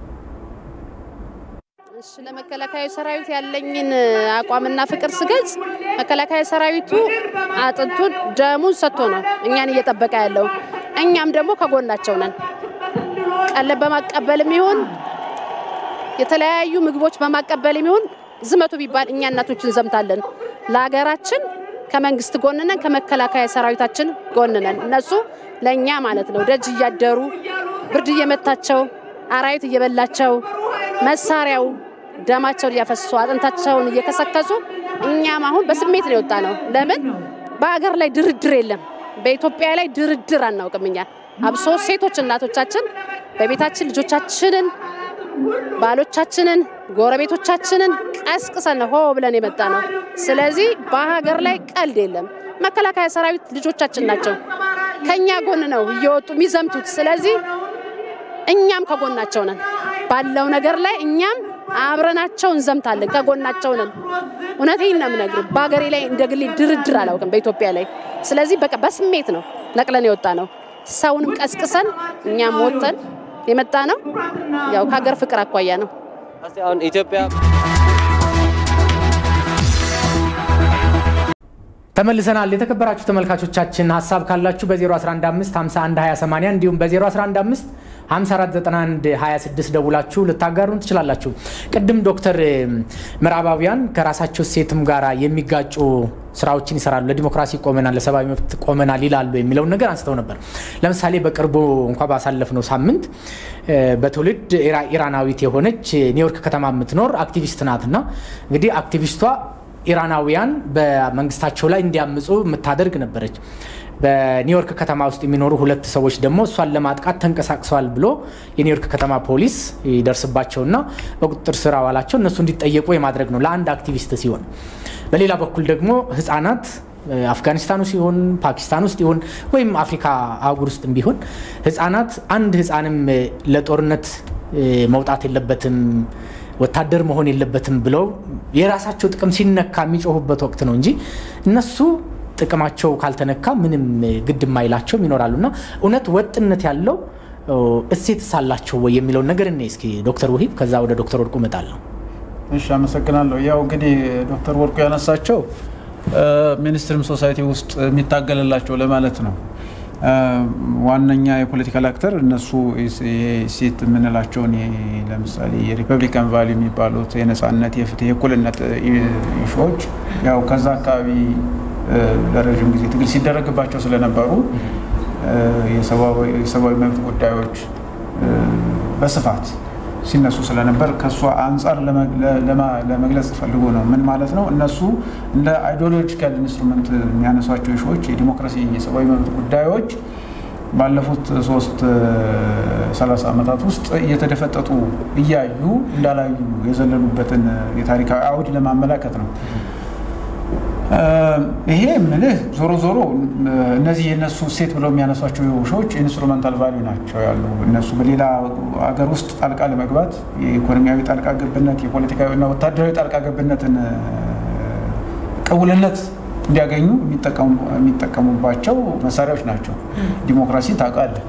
እሺ ለመከላከያ ሰራዊት ያለኝን አቋምና ፍቅር ስገልጽ መከላከያ ሰራዊቱ አጥንቱን ደሙን ሰጥቶ ነው እኛን እየጠበቀ ያለው። እኛም ደግሞ ከጎናቸው ነን። ቀለብ በማቀበልም ይሁን የተለያዩ ምግቦች በማቀበልም ይሁን ዝመቱ ቢባል እኛ እናቶች እንዘምታለን። ለሀገራችን ከመንግስት ጎን ነን፣ ከመከላከያ ሰራዊታችን ጎን ነን። እነሱ ለእኛ ማለት ነው ደጅ እያደሩ ብርድ እየመታቸው አራዊት እየበላቸው መሳሪያው ደማቸውን እያፈሱ አጥንታቸውን እየከሰከሱ እኛም አሁን በስሜት ነው የወጣ ነው። ለምን በሀገር ላይ ድርድር የለም። በኢትዮጵያ ላይ ድርድር አናውቅም። እኛ አብሶ ሴቶች እናቶቻችን በቤታችን ልጆቻችንን፣ ባሎቻችንን፣ ጎረቤቶቻችንን ቀስቅሰን ሆ ብለን የመጣ ነው። ስለዚህ በሀገር ላይ ቀልድ የለም። መከላከያ ሰራዊት ልጆቻችን ናቸው። ከኛ ጎን ነው እየወጡ የሚዘምቱት። ስለዚህ እኛም ከጎናቸው ነን። ባለው ነገር ላይ እኛም አብረናቸው እንዘምታለን፣ ከጎናቸው ነን። እውነቴን ነው የምነግርህ። በሀገሬ ላይ እንደ ግሌ ድርድር አላውቅም በኢትዮጵያ ላይ። ስለዚህ በቃ በስሜት ነው ነቅለን የወጣ ነው። ሰውንም ቀስቅሰን እኛም ወጥተን የመጣ ነው። ያው ከሀገር ፍቅር አኳያ ነው። እስቲ አሁን ኢትዮጵያ ተመልሰናል። የተከበራችሁ ተመልካቾቻችን ሀሳብ ካላችሁ በ0115512080 እንዲሁም በ0115 549126 ደውላችሁ ልታጋሩን ትችላላችሁ። ቅድም ዶክተር ምዕራባውያን ከራሳቸው ሴትም ጋር የሚጋጩ ስራዎችን ይሰራሉ፣ ለዲሞክራሲ ቆመናል፣ ለሰብአዊ መብት ቆመናል ይላሉ የሚለውን ነገር አንስተው ነበር። ለምሳሌ በቅርቡ እንኳ ባሳለፍነው ሳምንት በትውልድ ኢራናዊት የሆነች ኒውዮርክ ከተማ የምትኖር አክቲቪስት ናትና እንግዲህ አክቲቪስቷ ኢራናውያን በመንግስታቸው ላይ እንዲያምፁ የምታደርግ ነበረች። በኒውዮርክ ከተማ ውስጥ የሚኖሩ ሁለት ሰዎች ደግሞ እሷን ለማጥቃት ተንቀሳቅሰዋል ብሎ የኒውዮርክ ከተማ ፖሊስ ይደርስባቸውና በቁጥጥር ስር አዋላቸው። እነሱ እንዲጠየቁ የማድረግ ነው ለአንድ አክቲቪስት ሲሆን፣ በሌላ በኩል ደግሞ ህጻናት አፍጋኒስታን ውስጥ ይሁን ፓኪስታን ውስጥ ይሁን ወይም አፍሪካ አህጉር ውስጥ ቢሆን ህጻናት አንድ ህጻንም ለጦርነት መውጣት የለበትም ወታደር መሆን የለበትም ብለው የራሳቸው ጥቅም ሲነካ የሚጮሁበት ወቅት ነው እንጂ እነሱ ጥቅማቸው ካልተነካ ምንም ግድ የማይላቸውም ይኖራሉ። እና እውነት ወጥነት ያለው እሴት ሳላቸው ወይ የሚለውን ነገር እኔ እስኪ ዶክተር ውሂብ ከዛ ወደ ዶክተር ወርቁ እመጣለሁ። እሺ፣ አመሰግናለሁ። ያው እንግዲህ ዶክተር ወርቁ ያነሳቸው ሚኒስትሪም ሶሳይቲ ውስጥ የሚታገልላቸው ለማለት ነው። ዋነኛ የፖለቲካል አክተር እነሱ ሴት የምንላቸውን ለምሳሌ የሪፐብሊካን ቫሊ የሚባሉት የነፃነት፣ የፍትህ፣ የእኩልነት ኢሹዎች ያው ከዛ አካባቢ ለረዥም ጊዜ ትግል ሲደረግባቸው ስለነበሩ የሰብአዊ መብት ጉዳዮች በስፋት ሲነሱ ስለነበር ከእሷ አንጻር ለመግለጽ ፈልጎ ነው። ምን ማለት ነው? እነሱ እንደ አይዲዮሎጂካል ኢንስትሩመንት የሚያነሷቸው ሾዎች የዲሞክራሲ የሰብአዊ መብት ጉዳዮች ባለፉት ሶስት ሰላሳ ዓመታት ውስጥ እየተደፈጠጡ እያዩ እንዳላዩ የዘለሉበትን የታሪካዊ አውድ ለማመላከት ነው። ይሄ ምልህ ዞሮ ዞሮ እነዚህ የእነሱ ሴት ብለው የሚያነሷቸው ሾዎች ኢንስትሩመንታል ቫሊዩ ናቸው ያሉ እነሱ በሌላ ሀገር ውስጥ ጣልቃ ለመግባት የኢኮኖሚያዊ ጣልቃ ገብነት፣ የፖለቲካዊ እና ወታደራዊ ጣልቃ ገብነትን ቅቡልነት እንዲያገኙ የሚጠቀሙባቸው መሳሪያዎች ናቸው። ዲሞክራሲ ታውቃለህ።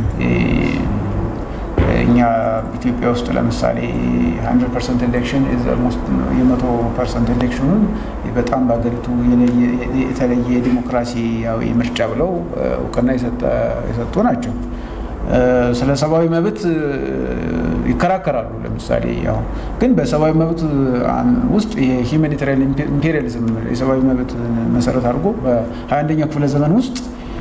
እኛ ኢትዮጵያ ውስጥ ለምሳሌ ሀንድረድ ፐርሰንት ኤሌክሽን የመቶ ፐርሰንት ኤሌክሽኑን በጣም በሀገሪቱ የተለየ ዲሞክራሲያዊ ምርጫ ብለው እውቅና የሰጡ ናቸው። ስለ ሰብአዊ መብት ይከራከራሉ። ለምሳሌ ያው ግን በሰብአዊ መብት ውስጥ የሂውማኒታሪያን ኢምፔሪያሊዝም የሰብአዊ መብት መሰረት አድርጎ በሀያ አንደኛው ክፍለ ዘመን ውስጥ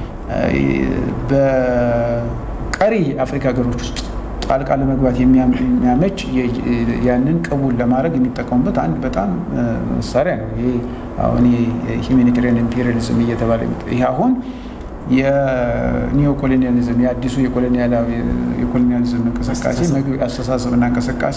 በቀሪ አፍሪካ ሀገሮች ውስጥ ጣልቃ ለመግባት የሚያመች ያንን ቅቡል ለማድረግ የሚጠቀሙበት አንድ በጣም መሳሪያ ነው። ይሄ አሁን የሂውማኒታሪያን ኢምፔሪያሊዝም እየተባለ ይህ አሁን የኒዮ ኮሎኒያሊዝም የአዲሱ የኮሎኒያሊዝም እንቅስቃሴ አስተሳሰብና እንቅስቃሴ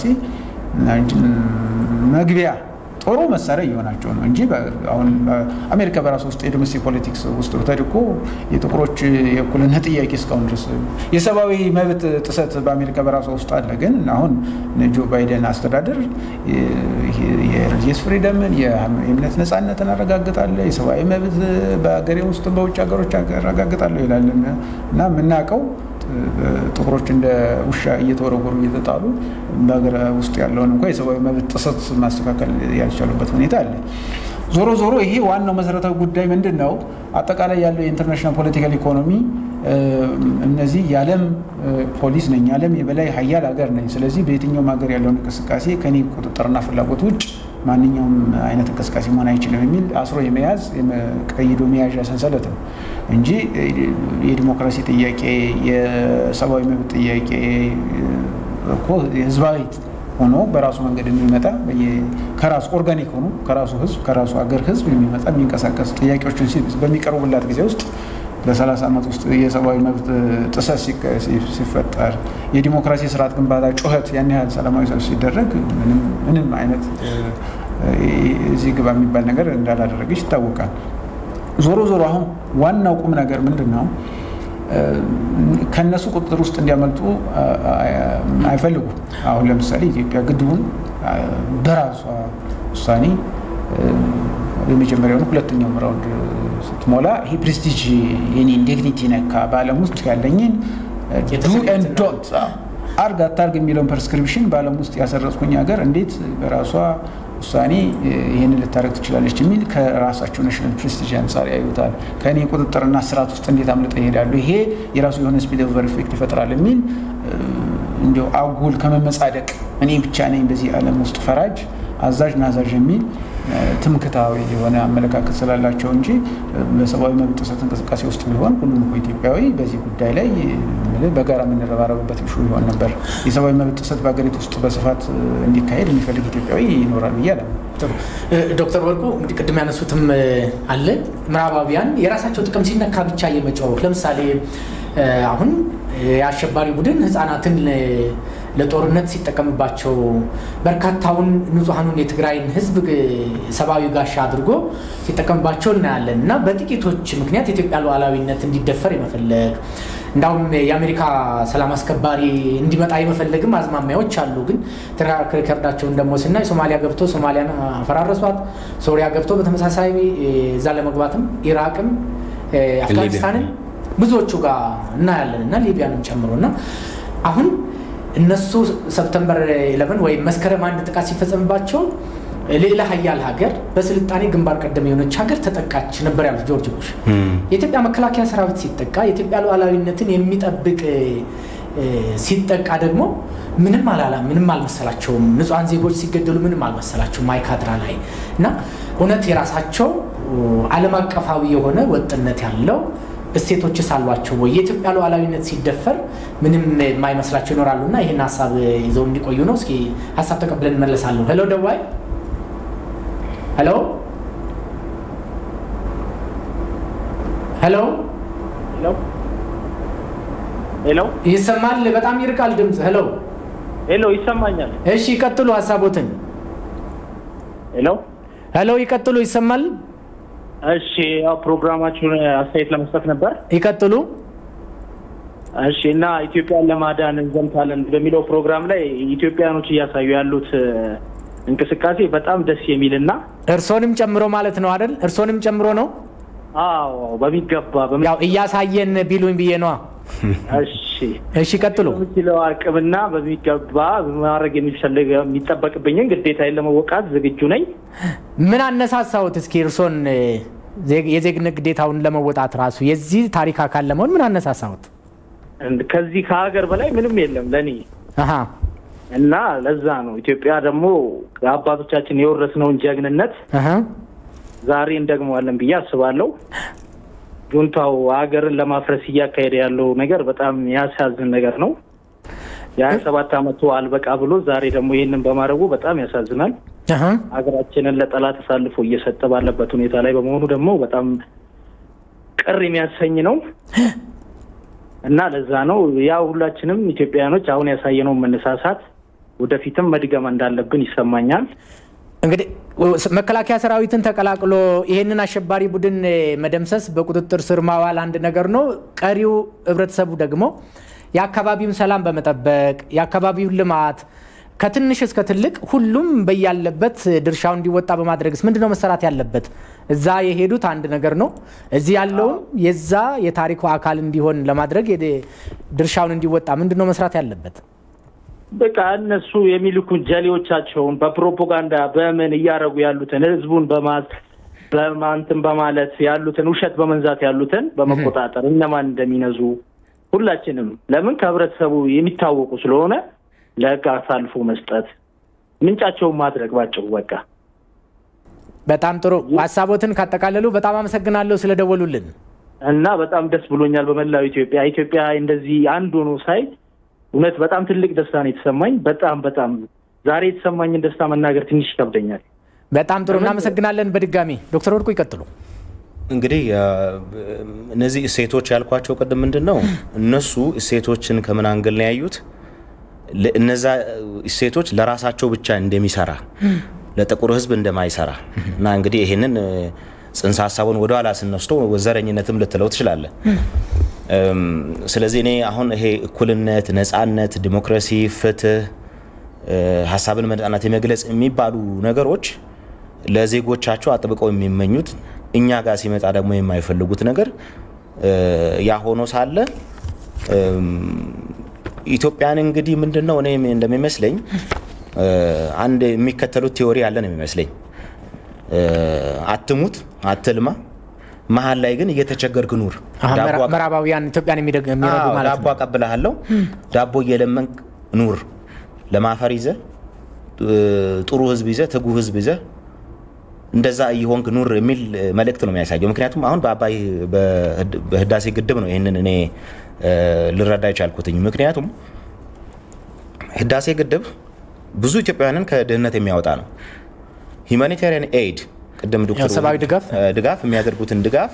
መግቢያ ጥሩ መሳሪያ እየሆናቸው ነው እንጂ አሁን አሜሪካ በራሱ ውስጥ የዶሜስቲክ ፖለቲክስ ውስጥ ተድቆ የጥቁሮች የእኩልነት ጥያቄ እስካሁን ድረስ የሰብአዊ መብት ጥሰት በአሜሪካ በራሷ ውስጥ አለ። ግን አሁን ጆ ባይደን አስተዳደር የሪሊጂየስ ፍሪደምን የእምነት ነፃነትን አረጋግጣለሁ፣ የሰብአዊ መብት በሀገሬ ውስጥ በውጭ ሀገሮች አረጋግጣለሁ ይላል እና የምናውቀው ጥቁሮች እንደ ውሻ እየተወረወሩ እየተጣሉ በሀገር ውስጥ ያለውን እንኳ የሰብአዊ መብት ጥሰት ማስተካከል ያልቻሉበት ሁኔታ አለ። ዞሮ ዞሮ ይሄ ዋናው መሰረታዊ ጉዳይ ምንድን ነው? አጠቃላይ ያለው የኢንተርናሽናል ፖለቲካል ኢኮኖሚ እነዚህ የዓለም ፖሊስ ነኝ፣ የዓለም የበላይ ሀያል ሀገር ነኝ። ስለዚህ በየትኛውም ሀገር ያለውን እንቅስቃሴ ከኔ ቁጥጥርና ፍላጎት ውጭ ማንኛውም አይነት እንቅስቃሴ መሆን አይችልም የሚል አስሮ የመያዝ ቀይዶ መያዣ ሰንሰለት ነው እንጂ የዲሞክራሲ ጥያቄ፣ የሰብአዊ መብት ጥያቄ እኮ ህዝባዊ ሆኖ በራሱ መንገድ የሚመጣ ከራሱ ኦርጋኒክ ሆኖ ከራሱ ህዝብ ከራሱ ሀገር ህዝብ የሚመጣ የሚንቀሳቀስ ጥያቄዎችን በሚቀርቡላት ጊዜ ውስጥ በሰላሳ ዓመት ውስጥ የሰብአዊ መብት ጥሰት ሲፈጠር የዲሞክራሲ ስርዓት ግንባታ ጩኸት ያን ያህል ሰላማዊ ሰልፍ ሲደረግ ምንም አይነት እዚህ ግባ የሚባል ነገር እንዳላደረገች ይታወቃል። ዞሮ ዞሮ አሁን ዋናው ቁም ነገር ምንድን ነው? ከእነሱ ቁጥጥር ውስጥ እንዲያመልጡ አይፈልጉም። አሁን ለምሳሌ ኢትዮጵያ ግድቡን በራሷ ውሳኔ የመጀመሪያውን ሁለተኛው ራውንድ ስትሞላ ይሄ ፕሬስቲጅ የኔን ዲግኒቲ ነካ፣ በዓለም ውስጥ ያለኝን ዱ ኤንድ ዶንት አርግ አታርግ የሚለውን ፕሬስክሪፕሽን በዓለም ውስጥ ያሰረጽኩኝ ሀገር እንዴት በራሷ ውሳኔ ይህንን ልታደረግ ትችላለች የሚል ከራሳቸው ናሽናል ፕሬስቲጅ አንጻር ያዩታል። ከእኔ ቁጥጥርና ስርዓት ውስጥ እንዴት አምልጠ ይሄዳሉ፣ ይሄ የራሱ የሆነ ስፒል ኦቨር ኢፌክት ይፈጥራል የሚል እንዲያው አጉል ከመመጻደቅ እኔ ብቻ ነኝ በዚህ ዓለም ውስጥ ፈራጅ አዛዥ ናዛዥ የሚል ትምክታዊ የሆነ አመለካከት ስላላቸው እንጂ በሰብአዊ መብት ጥሰት እንቅስቃሴ ውስጥ ቢሆን ሁሉም እኮ ኢትዮጵያዊ በዚህ ጉዳይ ላይ በጋራ የምንረባረብበት ሹ ይሆን ነበር። የሰብአዊ መብት ጥሰት በሀገሪቱ ውስጥ በስፋት እንዲካሄድ የሚፈልግ ኢትዮጵያዊ ይኖራል ብዬ አለ። ዶክተር ወርቁ እንግዲህ ቅድም ያነሱትም አለ ምዕራባውያን የራሳቸው ጥቅም ሲነካ ብቻ የመጫወት ለምሳሌ አሁን የአሸባሪ ቡድን ህጻናትን ለጦርነት ሲጠቀምባቸው በርካታውን ንጹሐኑን የትግራይን ህዝብ ሰብአዊ ጋሻ አድርጎ ሲጠቀምባቸው እናያለን እና በጥቂቶች ምክንያት የኢትዮጵያ ሉዓላዊነት እንዲደፈር የመፈለግ እንዳውም የአሜሪካ ሰላም አስከባሪ እንዲመጣ የመፈለግም አዝማሚያዎች አሉ። ግን ትራክ ሪከርዳቸውን ደግሞ ስናይ ሶማሊያ ገብቶ ሶማሊያን አፈራረሷት፣ ሶሪያ ገብቶ በተመሳሳይ እዛ ለመግባትም ኢራቅም አፍጋኒስታንን ብዙዎቹ ጋር እናያለን እና ሊቢያንም ጨምሮ እና አሁን እነሱ ሰፕተምበር 11 ወይም መስከረም አንድ ጥቃት ሲፈጸምባቸው ሌላ ሀያል ሀገር በስልጣኔ ግንባር ቀደም የሆነች ሀገር ተጠቃች ነበር ያሉት ጆርጅ ቡሽ። የኢትዮጵያ መከላከያ ሰራዊት ሲጠቃ የኢትዮጵያ ሉዓላዊነትን የሚጠብቅ ሲጠቃ ደግሞ ምንም አላላ ምንም አልመሰላቸውም። ንጹሐን ዜጎች ሲገደሉ ምንም አልመሰላቸውም ማይካድራ ላይ እና እውነት የራሳቸው ዓለም አቀፋዊ የሆነ ወጥነት ያለው እሴቶችስ አሏቸው ወይ? የኢትዮጵያ ሉዓላዊነት ሲደፈር ምንም የማይመስላቸው ይኖራሉ እና ይህን ሀሳብ ይዘው እንዲቆዩ ነው። እስኪ ሀሳብ ተቀብለን እንመለሳለሁ። ሄሎ ደዋይ፣ ሄሎ ሄሎ ሄሎ፣ ይሰማል? በጣም ይርቃል ድምፅ። ሄሎ ሄሎ፣ ይሰማኛል። እሺ ይቀጥሉ ሀሳቦትን። ሄሎ ሄሎ፣ ይቀጥሉ። ይሰማል? እሺ፣ ያው ፕሮግራማችሁን አስተያየት ለመስጠት ነበር። ይቀጥሉ። እሺ። እና ኢትዮጵያን ለማዳን እንዘምታለን በሚለው ፕሮግራም ላይ ኢትዮጵያኖች እያሳዩ ያሉት እንቅስቃሴ በጣም ደስ የሚል እና እርሶንም ጨምሮ ማለት ነው አይደል? እርሶንም ጨምሮ ነው። አዎ፣ በሚገባ ያው እያሳየን ቢሉኝ ብዬ ነዋ። እሺ፣ እሺ፣ ቀጥሉ። በምችለው አቅምና በሚገባ ማድረግ የሚፈልግ የሚጠበቅብኝን ግዴታዬን ለመወቃት ዝግጁ ነኝ። ምን አነሳሳሁት? እስኪ እርሶን የዜግነት ግዴታውን ለመወጣት ራሱ የዚህ ታሪክ አካል ለመሆን ምን አነሳሳሁት? ከዚህ ከሀገር በላይ ምንም የለም ለእኔ አሀ እና ለዛ ነው ኢትዮጵያ ደግሞ አባቶቻችን የወረስነውን ጀግንነት አሀ ዛሬ እንደግመዋለን ብዬ አስባለሁ። ጁንታው ሀገርን ለማፍረስ እያካሄደ ያለው ነገር በጣም ያሳዝን ነገር ነው። የሀያ ሰባት አመቱ አልበቃ ብሎ ዛሬ ደግሞ ይህንን በማድረጉ በጣም ያሳዝናል። አሀ ሀገራችንን ለጠላት አሳልፎ እየሰጠ ባለበት ሁኔታ ላይ በመሆኑ ደግሞ በጣም ቅር የሚያሰኝ ነው እና ለዛ ነው ያ ሁላችንም ኢትዮጵያውያኖች አሁን ያሳየነውን መነሳሳት ወደፊትም መድገም እንዳለብን ይሰማኛል። እንግዲህ መከላከያ ሰራዊትን ተቀላቅሎ ይህንን አሸባሪ ቡድን መደምሰስ በቁጥጥር ስር ማዋል አንድ ነገር ነው። ቀሪው ህብረተሰቡ ደግሞ የአካባቢውን ሰላም በመጠበቅ የአካባቢውን ልማት ከትንሽ እስከ ትልቅ ሁሉም በያለበት ድርሻው እንዲወጣ በማድረግስ ምንድነው መሰራት ያለበት? እዛ የሄዱት አንድ ነገር ነው። እዚህ ያለውም የዛ የታሪኩ አካል እንዲሆን ለማድረግ ድርሻውን እንዲወጣ ምንድነው መስራት ያለበት? በቃ እነሱ የሚልኩን ጀሌዎቻቸውን በፕሮፓጋንዳ በምን እያደረጉ ያሉትን ህዝቡን በማት በማንትን በማለት ያሉትን ውሸት በመንዛት ያሉትን በመቆጣጠር እነማን እንደሚነዙ ሁላችንም ለምን ከህብረተሰቡ የሚታወቁ ስለሆነ ለህግ አሳልፎ መስጠት ምንጫቸውን ማድረግ ባጭሩ በቃ በጣም ጥሩ ሀሳቦትን ካጠቃለሉ በጣም አመሰግናለሁ ስለደወሉልን እና በጣም ደስ ብሎኛል። በመላው ኢትዮጵያ ኢትዮጵያ እንደዚህ አንድ ሆኖ ሳይ እውነት በጣም ትልቅ ደስታ ነው የተሰማኝ። በጣም በጣም ዛሬ የተሰማኝን ደስታ መናገር ትንሽ ይከብደኛል። በጣም ጥሩ እናመሰግናለን። በድጋሚ ዶክተር ወርቁ ይቀጥሉ። እንግዲህ እነዚህ እሴቶች ያልኳቸው ቅድም ምንድን ነው እነሱ እሴቶችን ከምን አንግል ነው ያዩት? እነዛ እሴቶች ለራሳቸው ብቻ እንደሚሰራ ለጥቁር ሕዝብ እንደማይሰራ እና እንግዲህ ይህንን ጽንሰ ሀሳቡን ወደኋላ ስንወስደው ዘረኝነትም ልትለው ትችላለን። ስለዚህ እኔ አሁን ይሄ እኩልነት፣ ነጻነት፣ ዲሞክራሲ፣ ፍትህ፣ ሀሳብን በነጻነት የመግለጽ የሚባሉ ነገሮች ለዜጎቻቸው አጥብቀው የሚመኙት እኛ ጋር ሲመጣ ደግሞ የማይፈልጉት ነገር ያ ሆኖ ሳለ ኢትዮጵያን እንግዲህ ምንድን ነው እኔ እንደሚመስለኝ አንድ የሚከተሉት ቴዎሪ ያለ ነው የሚመስለኝ። አትሙት፣ አትልማ፣ መሀል ላይ ግን እየተቸገርክ ኑር። ምዕራባውያን ኢትዮጵያን የሚረዱ ማለት ዳቦ አቀብልሃለሁ፣ ዳቦ እየለመንክ ኑር። ለማፈር ይዘ ጥሩ ህዝብ ይዘ ትጉ ህዝብ ይዘ እንደዛ እየሆንክ ኑር የሚል መልእክት ነው የሚያሳየው። ምክንያቱም አሁን በአባይ በህዳሴ ግድብ ነው ይህንን እኔ ልረዳ የቻልኩትኝ። ምክንያቱም ህዳሴ ግድብ ብዙ ኢትዮጵያውያንን ከድህነት የሚያወጣ ነው። ሂውማኒታሪያን ኤድ ቅድም ዶክተር ሰብአዊ ድጋፍ ድጋፍ የሚያደርጉትን ድጋፍ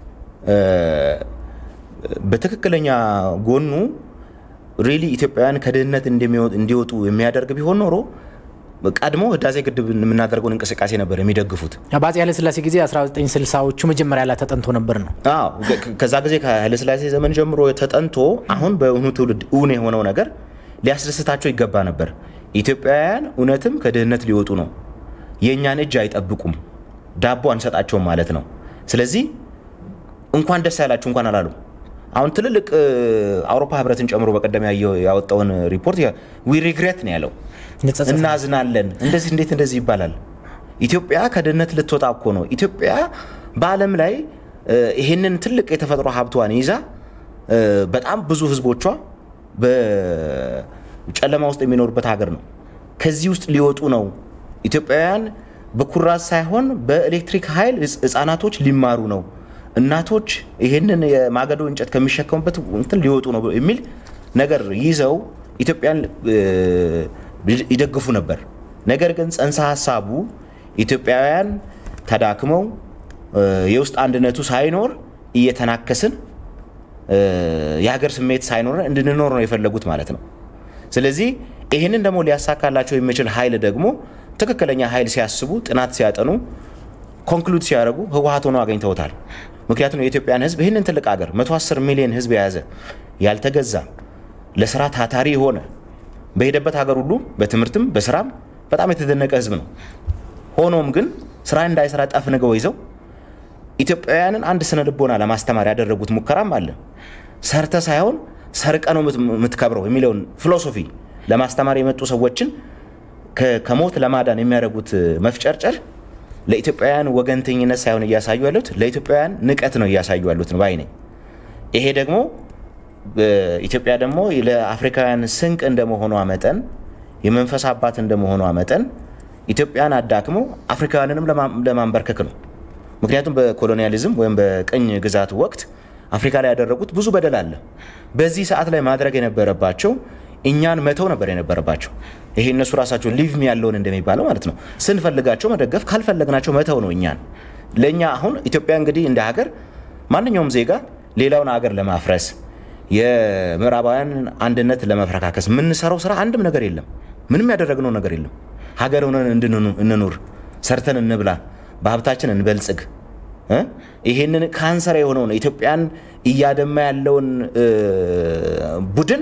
በትክክለኛ ጎኑ ሪሊ ኢትዮጵያውያን ከድህነት እንዲወጡ የሚያደርግ ቢሆን ኖሮ ቀድሞ ህዳሴ ግድብ የምናደርገውን እንቅስቃሴ ነበር የሚደግፉት። በአፄ ኃይለስላሴ ጊዜ 1960ዎቹ መጀመሪያ ላይ ተጠንቶ ነበር ነው። አዎ ከዛ ጊዜ ከኃይለስላሴ ዘመን ጀምሮ ተጠንቶ አሁን በእውኑ ትውልድ እውን የሆነው ነገር ሊያስደስታቸው ይገባ ነበር። ኢትዮጵያውያን እውነትም ከድህነት ሊወጡ ነው፣ የእኛን እጅ አይጠብቁም፣ ዳቦ አንሰጣቸውም ማለት ነው። ስለዚህ እንኳን ደስ ያላችሁ እንኳን አላሉ። አሁን ትልልቅ አውሮፓ ህብረትን ጨምሮ በቀደም ያወጣውን ሪፖርት ዊ ሪግሬት ነው ያለው እናዝናለን። እንደዚህ እንዴት እንደዚህ ይባላል? ኢትዮጵያ ከድህነት ልትወጣ እኮ ነው። ኢትዮጵያ በዓለም ላይ ይሄንን ትልቅ የተፈጥሮ ሀብቷን ይዛ በጣም ብዙ ህዝቦቿ በጨለማ ውስጥ የሚኖሩበት ሀገር ነው። ከዚህ ውስጥ ሊወጡ ነው። ኢትዮጵያውያን በኩራዝ ሳይሆን በኤሌክትሪክ ኃይል ህፃናቶች ሊማሩ ነው። እናቶች ይህንን የማገዶ እንጨት ከሚሸከሙበት እንትን ሊወጡ ነው የሚል ነገር ይዘው ኢትዮጵያን ይደግፉ ነበር። ነገር ግን ጽንሰ ሀሳቡ ኢትዮጵያውያን ተዳክመው የውስጥ አንድነቱ ሳይኖር እየተናከስን የሀገር ስሜት ሳይኖረን እንድንኖር ነው የፈለጉት ማለት ነው። ስለዚህ ይህንን ደግሞ ሊያሳካላቸው የሚችል ኃይል ደግሞ ትክክለኛ ኃይል ሲያስቡ፣ ጥናት ሲያጠኑ፣ ኮንክሉድ ሲያደርጉ ህወሀት ሆነው አገኝተውታል። ምክንያቱም የኢትዮጵያን ህዝብ ይህንን ትልቅ ሀገር 110 ሚሊዮን ህዝብ የያዘ ያልተገዛ ለስራ ታታሪ የሆነ በሄደበት ሀገር ሁሉ በትምህርትም በስራም በጣም የተደነቀ ህዝብ ነው። ሆኖም ግን ስራ እንዳይሰራ ጠፍንገው ይዘው ኢትዮጵያውያንን አንድ ስነ ልቦና ለማስተማር ያደረጉት ሙከራም አለ። ሰርተ ሳይሆን ሰርቀ ነው የምትከብረው የሚለውን ፊሎሶፊ ለማስተማር የመጡ ሰዎችን ከሞት ለማዳን የሚያደርጉት መፍጨርጨር ለኢትዮጵያውያን ወገንተኝነት ሳይሆን እያሳዩ ያሉት ለኢትዮጵያውያን ንቀት ነው እያሳዩ ያሉት ነው ባይ ነኝ። ይሄ ደግሞ ኢትዮጵያ ደግሞ ለአፍሪካውያን ስንቅ እንደመሆኗ መጠን የመንፈስ አባት እንደመሆኗ መጠን ኢትዮጵያን አዳክመው አፍሪካውያንንም ለማንበርከክ ነው። ምክንያቱም በኮሎኒያሊዝም ወይም በቅኝ ግዛት ወቅት አፍሪካ ላይ ያደረጉት ብዙ በደል አለ። በዚህ ሰዓት ላይ ማድረግ የነበረባቸው እኛን መተው ነበር የነበረባቸው። ይሄ እነሱ ራሳቸው ሊቭ ሚ ያለውን እንደሚባለው ማለት ነው። ስንፈልጋቸው መደገፍ፣ ካልፈለግናቸው መተው ነው እኛን። ለእኛ አሁን ኢትዮጵያ እንግዲህ እንደ ሀገር ማንኛውም ዜጋ ሌላውን ሀገር ለማፍረስ የምዕራባውያን አንድነት ለመፈረካከስ የምንሰራው ስራ አንድም ነገር የለም። ምንም ያደረግነው ነገር የለም። ሀገር ሆነን እንኑር፣ ሰርተን እንብላ፣ በሀብታችን እንበልጽግ። ይሄንን ካንሰር የሆነውን ኢትዮጵያን እያደማ ያለውን ቡድን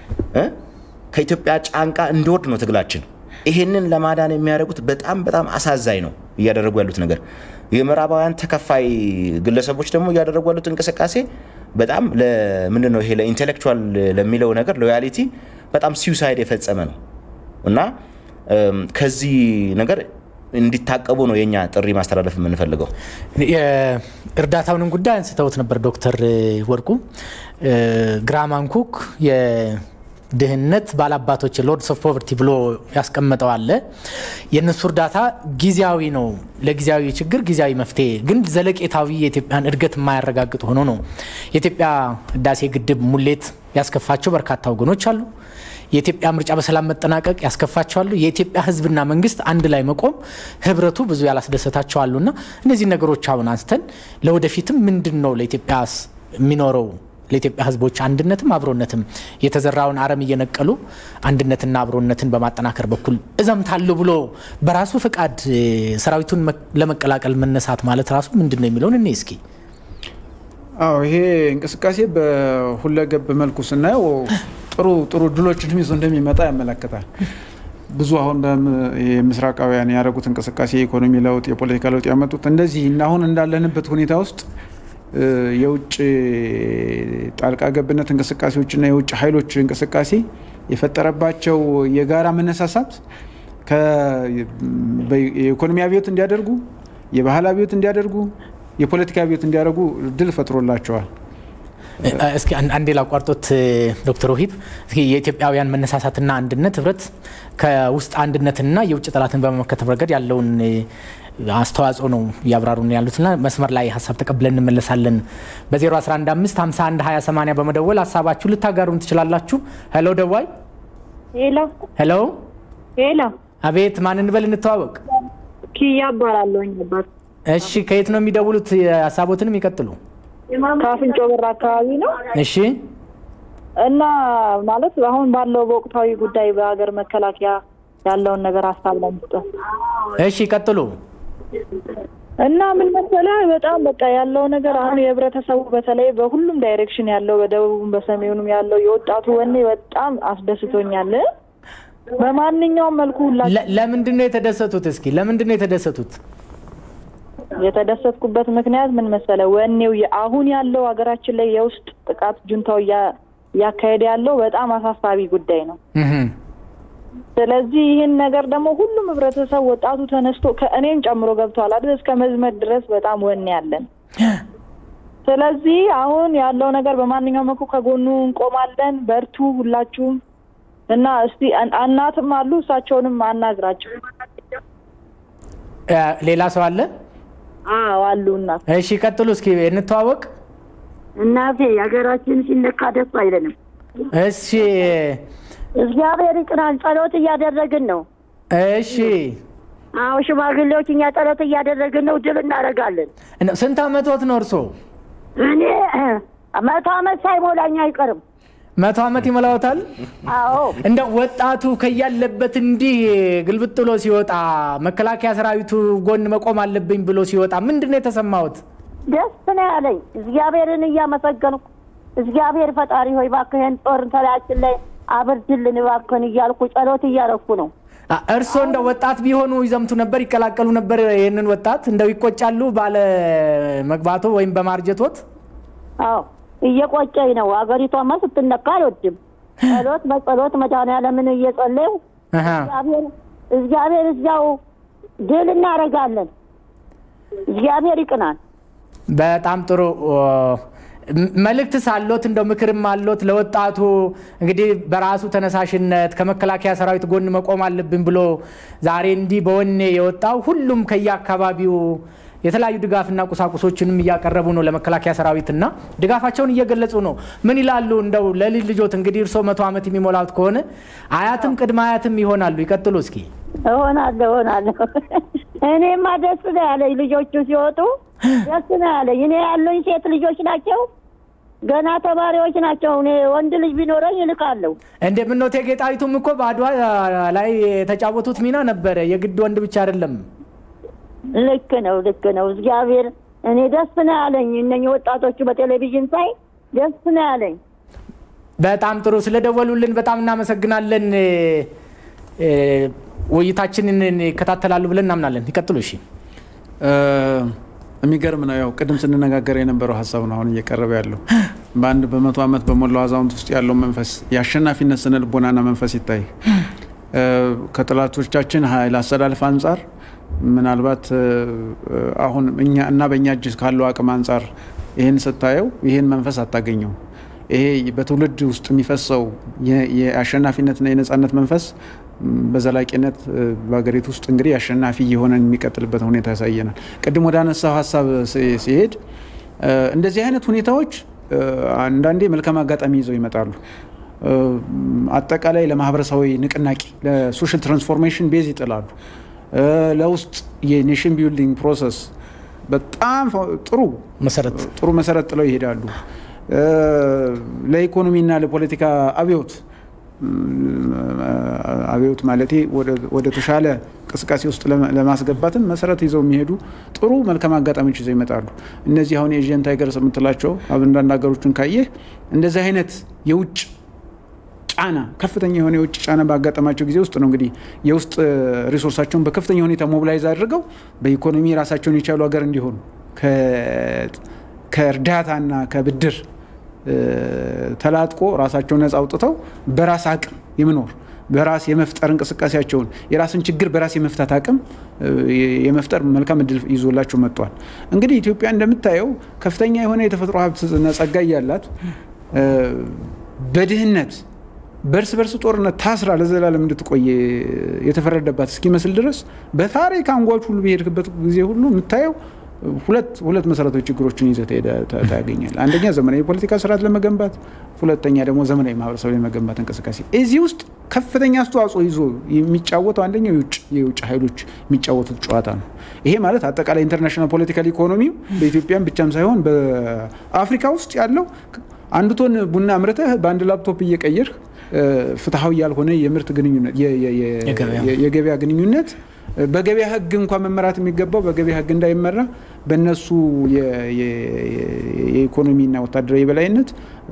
ከኢትዮጵያ ጫንቃ እንዲወርድ ነው ትግላችን። ይሄንን ለማዳን የሚያደርጉት በጣም በጣም አሳዛኝ ነው እያደረጉ ያሉት ነገር። የምዕራባውያን ተከፋይ ግለሰቦች ደግሞ እያደረጉ ያሉት እንቅስቃሴ በጣም ምንድን ነው ይሄ ለኢንቴሌክቹዋል ለሚለው ነገር ሎያሊቲ በጣም ሲዩሳይድ የፈጸመ ነው እና ከዚህ ነገር እንዲታቀቡ ነው የኛ ጥሪ ማስተላለፍ የምንፈልገው። የእርዳታውንም ጉዳይ አንስተውት ነበር ዶክተር ወርቁ ግራሃም ኩክ የድህነት ባላባቶች ሎርድስ ኦፍ ፖቨርቲ ብሎ ያስቀመጠው አለ። የእነሱ እርዳታ ጊዜያዊ ነው፣ ለጊዜያዊ ችግር ጊዜያዊ መፍትሄ ግን ዘለቄታዊ የኢትዮጵያን እድገት የማያረጋግጥ ሆኖ ነው። የኢትዮጵያ ህዳሴ ግድብ ሙሌት ያስከፋቸው በርካታ ወገኖች አሉ። የኢትዮጵያ ምርጫ በሰላም መጠናቀቅ ያስከፋቸዋሉ። የኢትዮጵያ ህዝብና መንግስት አንድ ላይ መቆም ህብረቱ ብዙ ያላስደሰታቸው አሉና እነዚህ ነገሮች አሁን አንስተን ለወደፊትም ምንድን ነው ለኢትዮጵያ የሚኖረው ለኢትዮጵያ ሕዝቦች አንድነትም አብሮነትም የተዘራውን አረም እየነቀሉ አንድነትና አብሮነትን በማጠናከር በኩል እዘምታለሁ ብሎ በራሱ ፈቃድ ሰራዊቱን ለመቀላቀል መነሳት ማለት ራሱ ምንድን ነው የሚለውን እኔ እስኪ አዎ ይሄ እንቅስቃሴ በሁለገብ መልኩ ስናየው ጥሩ ጥሩ ድሎችንም ይዞ እንደሚመጣ ያመለክታል። ብዙ አሁን ምስራቃውያን ያደረጉት እንቅስቃሴ የኢኮኖሚ ለውጥ፣ የፖለቲካ ለውጥ ያመጡት እንደዚህ እና አሁን እንዳለንበት ሁኔታ ውስጥ የውጭ ጣልቃ ገብነት እንቅስቃሴዎችና የውጭ ኃይሎች እንቅስቃሴ የፈጠረባቸው የጋራ መነሳሳት የኢኮኖሚ አብዮት እንዲያደርጉ፣ የባህል አብዮት እንዲያደርጉ፣ የፖለቲካ አብዮት እንዲያደርጉ ድል ፈጥሮላቸዋል። እስኪ አንዴ ላቋርጦት ዶክተር ወሂብ እስኪ የኢትዮጵያውያን መነሳሳትና አንድነት ህብረት ከውስጥ አንድነትና የውጭ ጠላትን በመመከት ረገድ ያለውን አስተዋጽኦ ነው እያብራሩ ያሉትና መስመር ላይ ሀሳብ ተቀብለን እንመለሳለን። በ0115 51 20 80 በመደወል ሀሳባችሁ ልታጋሩን ትችላላችሁ። ሄሎ ደዋይ። ሄሎ ሄሎ። ሄሎ። አቤት፣ ማን እንበል እንተዋወቅ? ኪያ እባላለሁኝ አባት። እሺ፣ ከየት ነው የሚደውሉት? ሀሳቦትንም ይቀጥሉ። ከአፍንጮ በር አካባቢ ነው። እሺ። እና ማለት አሁን ባለው በወቅታዊ ጉዳይ በሀገር መከላከያ ያለውን ነገር ሀሳብ ለመስጠት እሺ፣ ቀጥሉ። እና ምን መሰለህ በጣም በቃ ያለው ነገር አሁን የህብረተሰቡ በተለይ በሁሉም ዳይሬክሽን ያለው በደቡብም በሰሜኑም ያለው የወጣቱ ወኔ በጣም አስደስቶኛል። በማንኛውም መልኩ ሁላ ለምንድን ነው የተደሰቱት? እስኪ ለምንድን ነው የተደሰቱት? የተደሰትኩበት ምክንያት ምን መሰለ ወኔው አሁን ያለው ሀገራችን ላይ የውስጥ ጥቃት ጁንታው እያካሄደ ያለው በጣም አሳሳቢ ጉዳይ ነው። ስለዚህ ይህን ነገር ደግሞ ሁሉም ህብረተሰብ ወጣቱ ተነስቶ ከእኔም ጨምሮ ገብተዋል አይደል እስከ መዝመት ድረስ በጣም ወኔ ያለን። ስለዚህ አሁን ያለው ነገር በማንኛውም መልኩ ከጎኑ እንቆማለን። በርቱ ሁላችሁም እና እስቲ እናትም አሉ እሳቸውንም አናግራቸው። ሌላ ሰው አለ? አዎ አሉ እናት። እሺ ቀጥሉ እስኪ እንተዋወቅ። እናቴ ሀገራችን ሲነካ ደስ አይለንም። እሺ እግዚአብሔር ይቅናን። ጸሎት እያደረግን ነው። እሺ አዎ ሽማግሌዎች እኛ ጸሎት እያደረግን ነው። ድል እናደርጋለን። ስንት አመቶት ነው እርሶ? እኔ መቶ አመት ሳይሞላኝ አይቀርም። መቶ አመት ይሞላዎታል? አዎ እንደ ወጣቱ ከያለበት እንዲህ ግልብጥ ብሎ ሲወጣ መከላከያ ሰራዊቱ ጎን መቆም አለብኝ ብሎ ሲወጣ ምንድን ነው የተሰማዎት? ደስ ነው ያለኝ። እግዚአብሔርን እያመሰገንኩ እግዚአብሔር ፈጣሪ ሆይ እባክህን ጦር ተላያችን ላይ አብርድልን እባክህን እያልኩ ጸሎት እያረኩ ነው። እርስዎ እንደ ወጣት ቢሆኑ ይዘምቱ ነበር፣ ይቀላቀሉ ነበር? ይህንን ወጣት እንደው ይቆጫሉ ባለ መግባቶ ወይም በማርጀቶት? አዎ እየቆጨኝ ነው። አገሪቷማ ስትነካ አልወድም። ጸሎት በጸሎት መድኃኒዓለምን እየጸለዩ እግዚአብሔር እግዚአብሔር እዚያው ድል እናደርጋለን። እግዚአብሔር ይቅናል። በጣም ጥሩ መልእክት ሳሎት እንደው ምክርም አሎት ለወጣቱ እንግዲህ በራሱ ተነሳሽነት ከመከላከያ ሰራዊት ጎን መቆም አለብን ብሎ ዛሬ እንዲህ በወኔ የወጣው ሁሉም ከየአካባቢው የተለያዩ ድጋፍና ቁሳቁሶችንም እያቀረቡ ነው ለመከላከያ ሰራዊትና ድጋፋቸውን እየገለጹ ነው። ምን ይላሉ? እንደው ለልጅ ልጆት እንግዲህ እርስዎ መቶ ዓመት የሚሞላት ከሆነ አያትም ቅድመ አያትም ይሆናሉ። ይቀጥሉ እስኪ። እሆናለሁ እሆናለሁ። እኔማ ደስ ነው ያለኝ ልጆቹ ሲወጡ ደስ ነው ያለኝ። እኔ ያሉኝ ሴት ልጆች ናቸው፣ ገና ተማሪዎች ናቸው። እኔ ወንድ ልጅ ቢኖረኝ እልካለሁ። እንደ ምነው እቴጌ ጣይቱም እኮ በአድዋ ላይ የተጫወቱት ሚና ነበረ። የግድ ወንድ ብቻ አይደለም። ልክ ነው፣ ልክ ነው። እግዚአብሔር እኔ ደስ ነው ያለኝ። እነኝህ ወጣቶቹ በቴሌቪዥን ሳይ ደስ ነው ያለኝ። በጣም ጥሩ ስለደወሉልን በጣም እናመሰግናለን። ውይይታችንን ይከታተላሉ ብለን እናምናለን። ይቀጥሉ። እሺ። የሚገርም ነው። ያው ቅድም ስንነጋገር የነበረው ሀሳብ ነው አሁን እየቀረበ ያለው። በአንድ በመቶ ዓመት በሞላው አዛውንት ውስጥ ያለው መንፈስ የአሸናፊነት ስነ ልቦናና መንፈስ ይታይ ከጠላቶቻችን ኃይል አሰላለፍ አንጻር ምናልባት አሁን እኛ እና በእኛ እጅ ካለው አቅም አንጻር ይህን ስታየው ይህን መንፈስ አታገኘው። ይሄ በትውልድ ውስጥ የሚፈሰው የአሸናፊነትና የነጻነት መንፈስ በዘላቂነት በሀገሪቱ ውስጥ እንግዲህ አሸናፊ የሆነ የሚቀጥልበት ሁኔታ ያሳየናል። ቅድም ወደ አነሳው ሀሳብ ሲሄድ እንደዚህ አይነት ሁኔታዎች አንዳንዴ መልካም አጋጣሚ ይዘው ይመጣሉ። አጠቃላይ ለማህበረሰባዊ ንቅናቄ ለሶሻል ትራንስፎርሜሽን ቤዝ ይጥላሉ። ለውስጥ የኔሽን ቢልዲንግ ፕሮሰስ በጣም ጥሩ መሰረት ጥሩ መሰረት ጥለው ይሄዳሉ። ለኢኮኖሚና ለፖለቲካ አብዮት አብዮት ማለቴ ወደ ተሻለ እንቅስቃሴ ውስጥ ለማስገባትም መሰረት ይዘው የሚሄዱ ጥሩ መልካም አጋጣሚዎች ይዘው ይመጣሉ። እነዚህ አሁን የኤዥያን ታይገርስ የምትላቸው አንዳንድ ሀገሮችን ካየህ እንደዚህ አይነት የውጭ ጫና ከፍተኛ የሆነ የውጭ ጫና ባጋጠማቸው ጊዜ ውስጥ ነው እንግዲህ የውስጥ ሪሶርሳቸውን በከፍተኛ ሁኔታ ሞቢላይዝ አድርገው በኢኮኖሚ ራሳቸውን የቻሉ ሀገር እንዲሆኑ ከእርዳታና ከብድር ተላጥቆ ራሳቸውን ነጻ አውጥተው በራስ አቅም የመኖር በራስ የመፍጠር እንቅስቃሴያቸውን የራስን ችግር በራስ የመፍታት አቅም የመፍጠር መልካም እድል ይዞላቸው መጥቷል። እንግዲህ ኢትዮጵያ እንደምታየው ከፍተኛ የሆነ የተፈጥሮ ሀብትና ጸጋ እያላት በድህነት በእርስ በርስ ጦርነት ታስራ ለዘላለም እንድትቆይ የተፈረደባት እስኪመስል ድረስ በታሪክ አንጓች ሁሉ በሄድክበት ጊዜ ሁሉ የምታየው ሁለት ሁለት መሰረታዊ ችግሮችን ይዘህ ታገኛል። አንደኛ ዘመናዊ የፖለቲካ ስርዓት ለመገንባት፣ ሁለተኛ ደግሞ ዘመናዊ ማህበረሰብ ለመገንባት እንቅስቃሴ። እዚህ ውስጥ ከፍተኛ አስተዋጽኦ ይዞ የሚጫወተው አንደኛው የውጭ ኃይሎች የሚጫወቱት ጨዋታ ነው። ይሄ ማለት አጠቃላይ ኢንተርናሽናል ፖለቲካል ኢኮኖሚው በኢትዮጵያም ብቻም ሳይሆን በአፍሪካ ውስጥ ያለው አንድ ቶን ቡና አምርተህ በአንድ ላፕቶፕ እየቀየርህ ፍትሐዊ ያልሆነ የምርት ግንኙነት የገበያ ግንኙነት በገበያ ሕግ እንኳን መመራት የሚገባው በገበያ ሕግ እንዳይመራ በእነሱ የኢኮኖሚና ወታደራዊ የበላይነት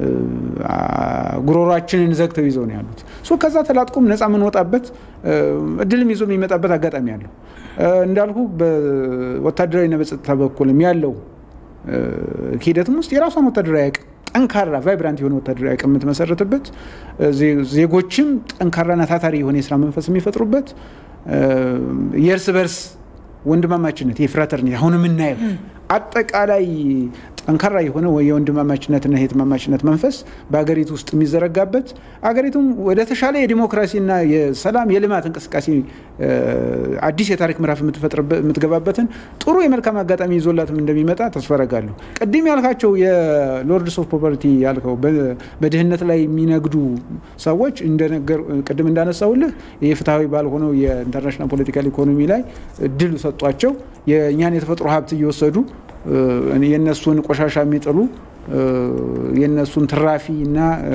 ጉሮሯችንን ዘግተው ይዘው ነው ያሉት። ሶ ከዛ ተላጥቆም ነፃ የምንወጣበት እድልም ይዞ የሚመጣበት አጋጣሚ አለው። እንዳልኩ በወታደራዊና በጸጥታ በኩልም ያለው ሂደትም ውስጥ የራሷን ወታደራዊ አቅም ጠንካራ ቫይብራንት የሆነ ወታደራዊ አቅም የምትመሰረትበት ዜጎችም ጠንካራና ታታሪ የሆነ የስራ መንፈስ የሚፈጥሩበት የእርስ በርስ ወንድማማችነት የፍራተርኒቲ አሁን የምናየው አጠቃላይ ጠንካራ የሆነ የወንድማማችነትና የህትማማችነት መንፈስ በሀገሪቱ ውስጥ የሚዘረጋበት አገሪቱም ወደ ተሻለ የዲሞክራሲና የሰላም የልማት እንቅስቃሴ አዲስ የታሪክ ምዕራፍ የምትገባበትን ጥሩ የመልካም አጋጣሚ ይዞላትም እንደሚመጣ ተስፋ አደርጋለሁ። ቅድም ያልካቸው የሎርድስ ኦፍ ፖቨርቲ ያልከው በድህነት ላይ የሚነግዱ ሰዎች ቅድም እንዳነሳውልህ የፍትሐዊ ባልሆነው የኢንተርናሽናል ፖለቲካል ኢኮኖሚ ላይ ድል ሰጧቸው የእኛን የተፈጥሮ ሀብት እየወሰዱ የእነሱን ቆሻሻ የሚጥሉ የእነሱን ትራፊ እና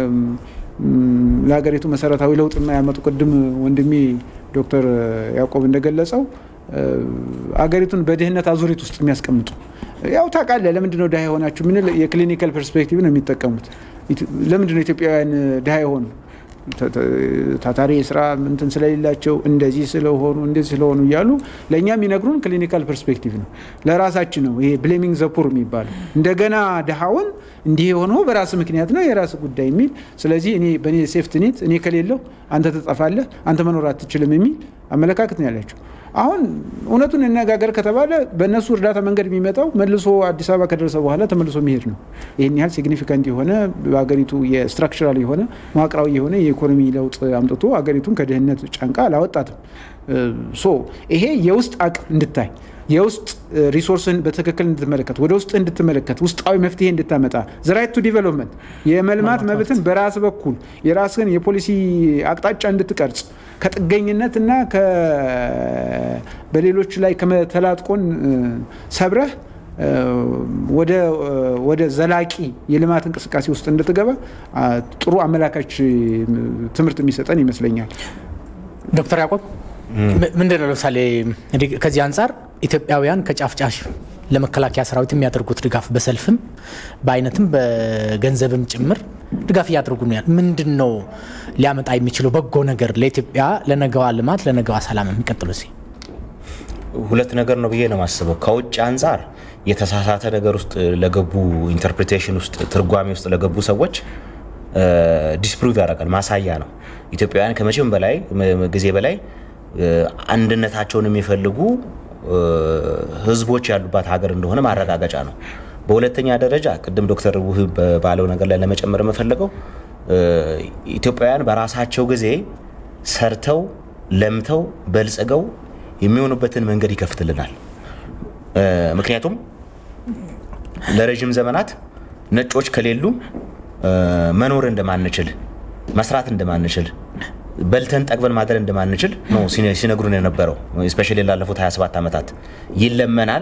ለሀገሪቱ መሰረታዊ ለውጥ የማያመጡ ቅድም ወንድሜ ዶክተር ያዕቆብ እንደገለጸው አገሪቱን በድህነት አዙሪት ውስጥ የሚያስቀምጡ ያው ታውቃለህ፣ ለምንድነው ድሃ የሆናችሁ? ምን የክሊኒካል ፐርስፔክቲቭ ነው የሚጠቀሙት። ለምንድነው ኢትዮጵያውያን ድሃ የሆኑ ታታሪ የስራ እንትን ስለሌላቸው እንደዚህ ስለሆኑ እንደዚህ ስለሆኑ እያሉ ለእኛ የሚነግሩን ክሊኒካል ፐርስፔክቲቭ ነው። ለራሳችን ነው ይሄ ብሌሚንግ ዘፑር የሚባለው እንደገና ድሃውን እንዲህ የሆነው በራስ ምክንያት ነው የራስ ጉዳይ የሚል ስለዚህ እኔ በእኔ ሴፍት ኔት እኔ ከሌለው አንተ ትጠፋለህ፣ አንተ መኖር አትችልም የሚል አመለካከት ነው ያላቸው። አሁን እውነቱን እነጋገር ከተባለ በእነሱ እርዳታ መንገድ የሚመጣው መልሶ አዲስ አበባ ከደረሰ በኋላ ተመልሶ መሄድ ነው። ይህን ያህል ሲግኒፊካንት የሆነ በሀገሪቱ የስትራክቸራል የሆነ መዋቅራዊ የሆነ የኢኮኖሚ ለውጥ አምጥቶ ሀገሪቱን ከድህነት ጫንቃ አላወጣትም። ሶ ይሄ የውስጥ አቅም እንድታይ የውስጥ ሪሶርስን በትክክል እንድትመለከት ወደ ውስጥ እንድትመለከት ውስጣዊ መፍትሄ እንድታመጣ ዘራይት ቱ ዲቨሎፕመንት የመልማት መብትን በራስ በኩል የራስን የፖሊሲ አቅጣጫ እንድትቀርጽ ከጥገኝነትና በሌሎች ላይ ከመተላጥቆን ሰብረህ ወደ ዘላቂ የልማት እንቅስቃሴ ውስጥ እንድትገባ ጥሩ አመላካች ትምህርት የሚሰጠን ይመስለኛል። ዶክተር ያዕቆብ ምንድን ነው ለምሳሌ ከዚህ አንጻር ኢትዮጵያውያን ከጫፍ ጫፍ ለመከላከያ ሰራዊት የሚያደርጉት ድጋፍ በሰልፍም በአይነትም በገንዘብም ጭምር ድጋፍ እያደረጉ ነው። ምንድን ነው ሊያመጣ የሚችለው በጎ ነገር ለኢትዮጵያ ለነገዋ ልማት ለነገዋ ሰላም የሚቀጥሉ ሲ ሁለት ነገር ነው ብዬ ነው የማስበው። ከውጭ አንጻር የተሳሳተ ነገር ውስጥ ለገቡ ኢንተርፕሪቴሽን ውስጥ ትርጓሜ ውስጥ ለገቡ ሰዎች ዲስፕሩቭ ያደርጋል፣ ማሳያ ነው። ኢትዮጵያውያን ከመቼም በላይ ጊዜ በላይ አንድነታቸውን የሚፈልጉ ህዝቦች ያሉባት ሀገር እንደሆነ ማረጋገጫ ነው። በሁለተኛ ደረጃ ቅድም ዶክተር ውህብ ባለው ነገር ላይ ለመጨመር የምፈልገው ኢትዮጵያውያን በራሳቸው ጊዜ ሰርተው ለምተው በልጽገው የሚሆኑበትን መንገድ ይከፍትልናል። ምክንያቱም ለረዥም ዘመናት ነጮች ከሌሉ መኖር እንደማንችል መስራት እንደማንችል በልተን ጠግበን ማደር እንደማንችል ነው ሲነግሩን የነበረው። ስፔሻሊ ላለፉት 27 ዓመታት ይለመናል፣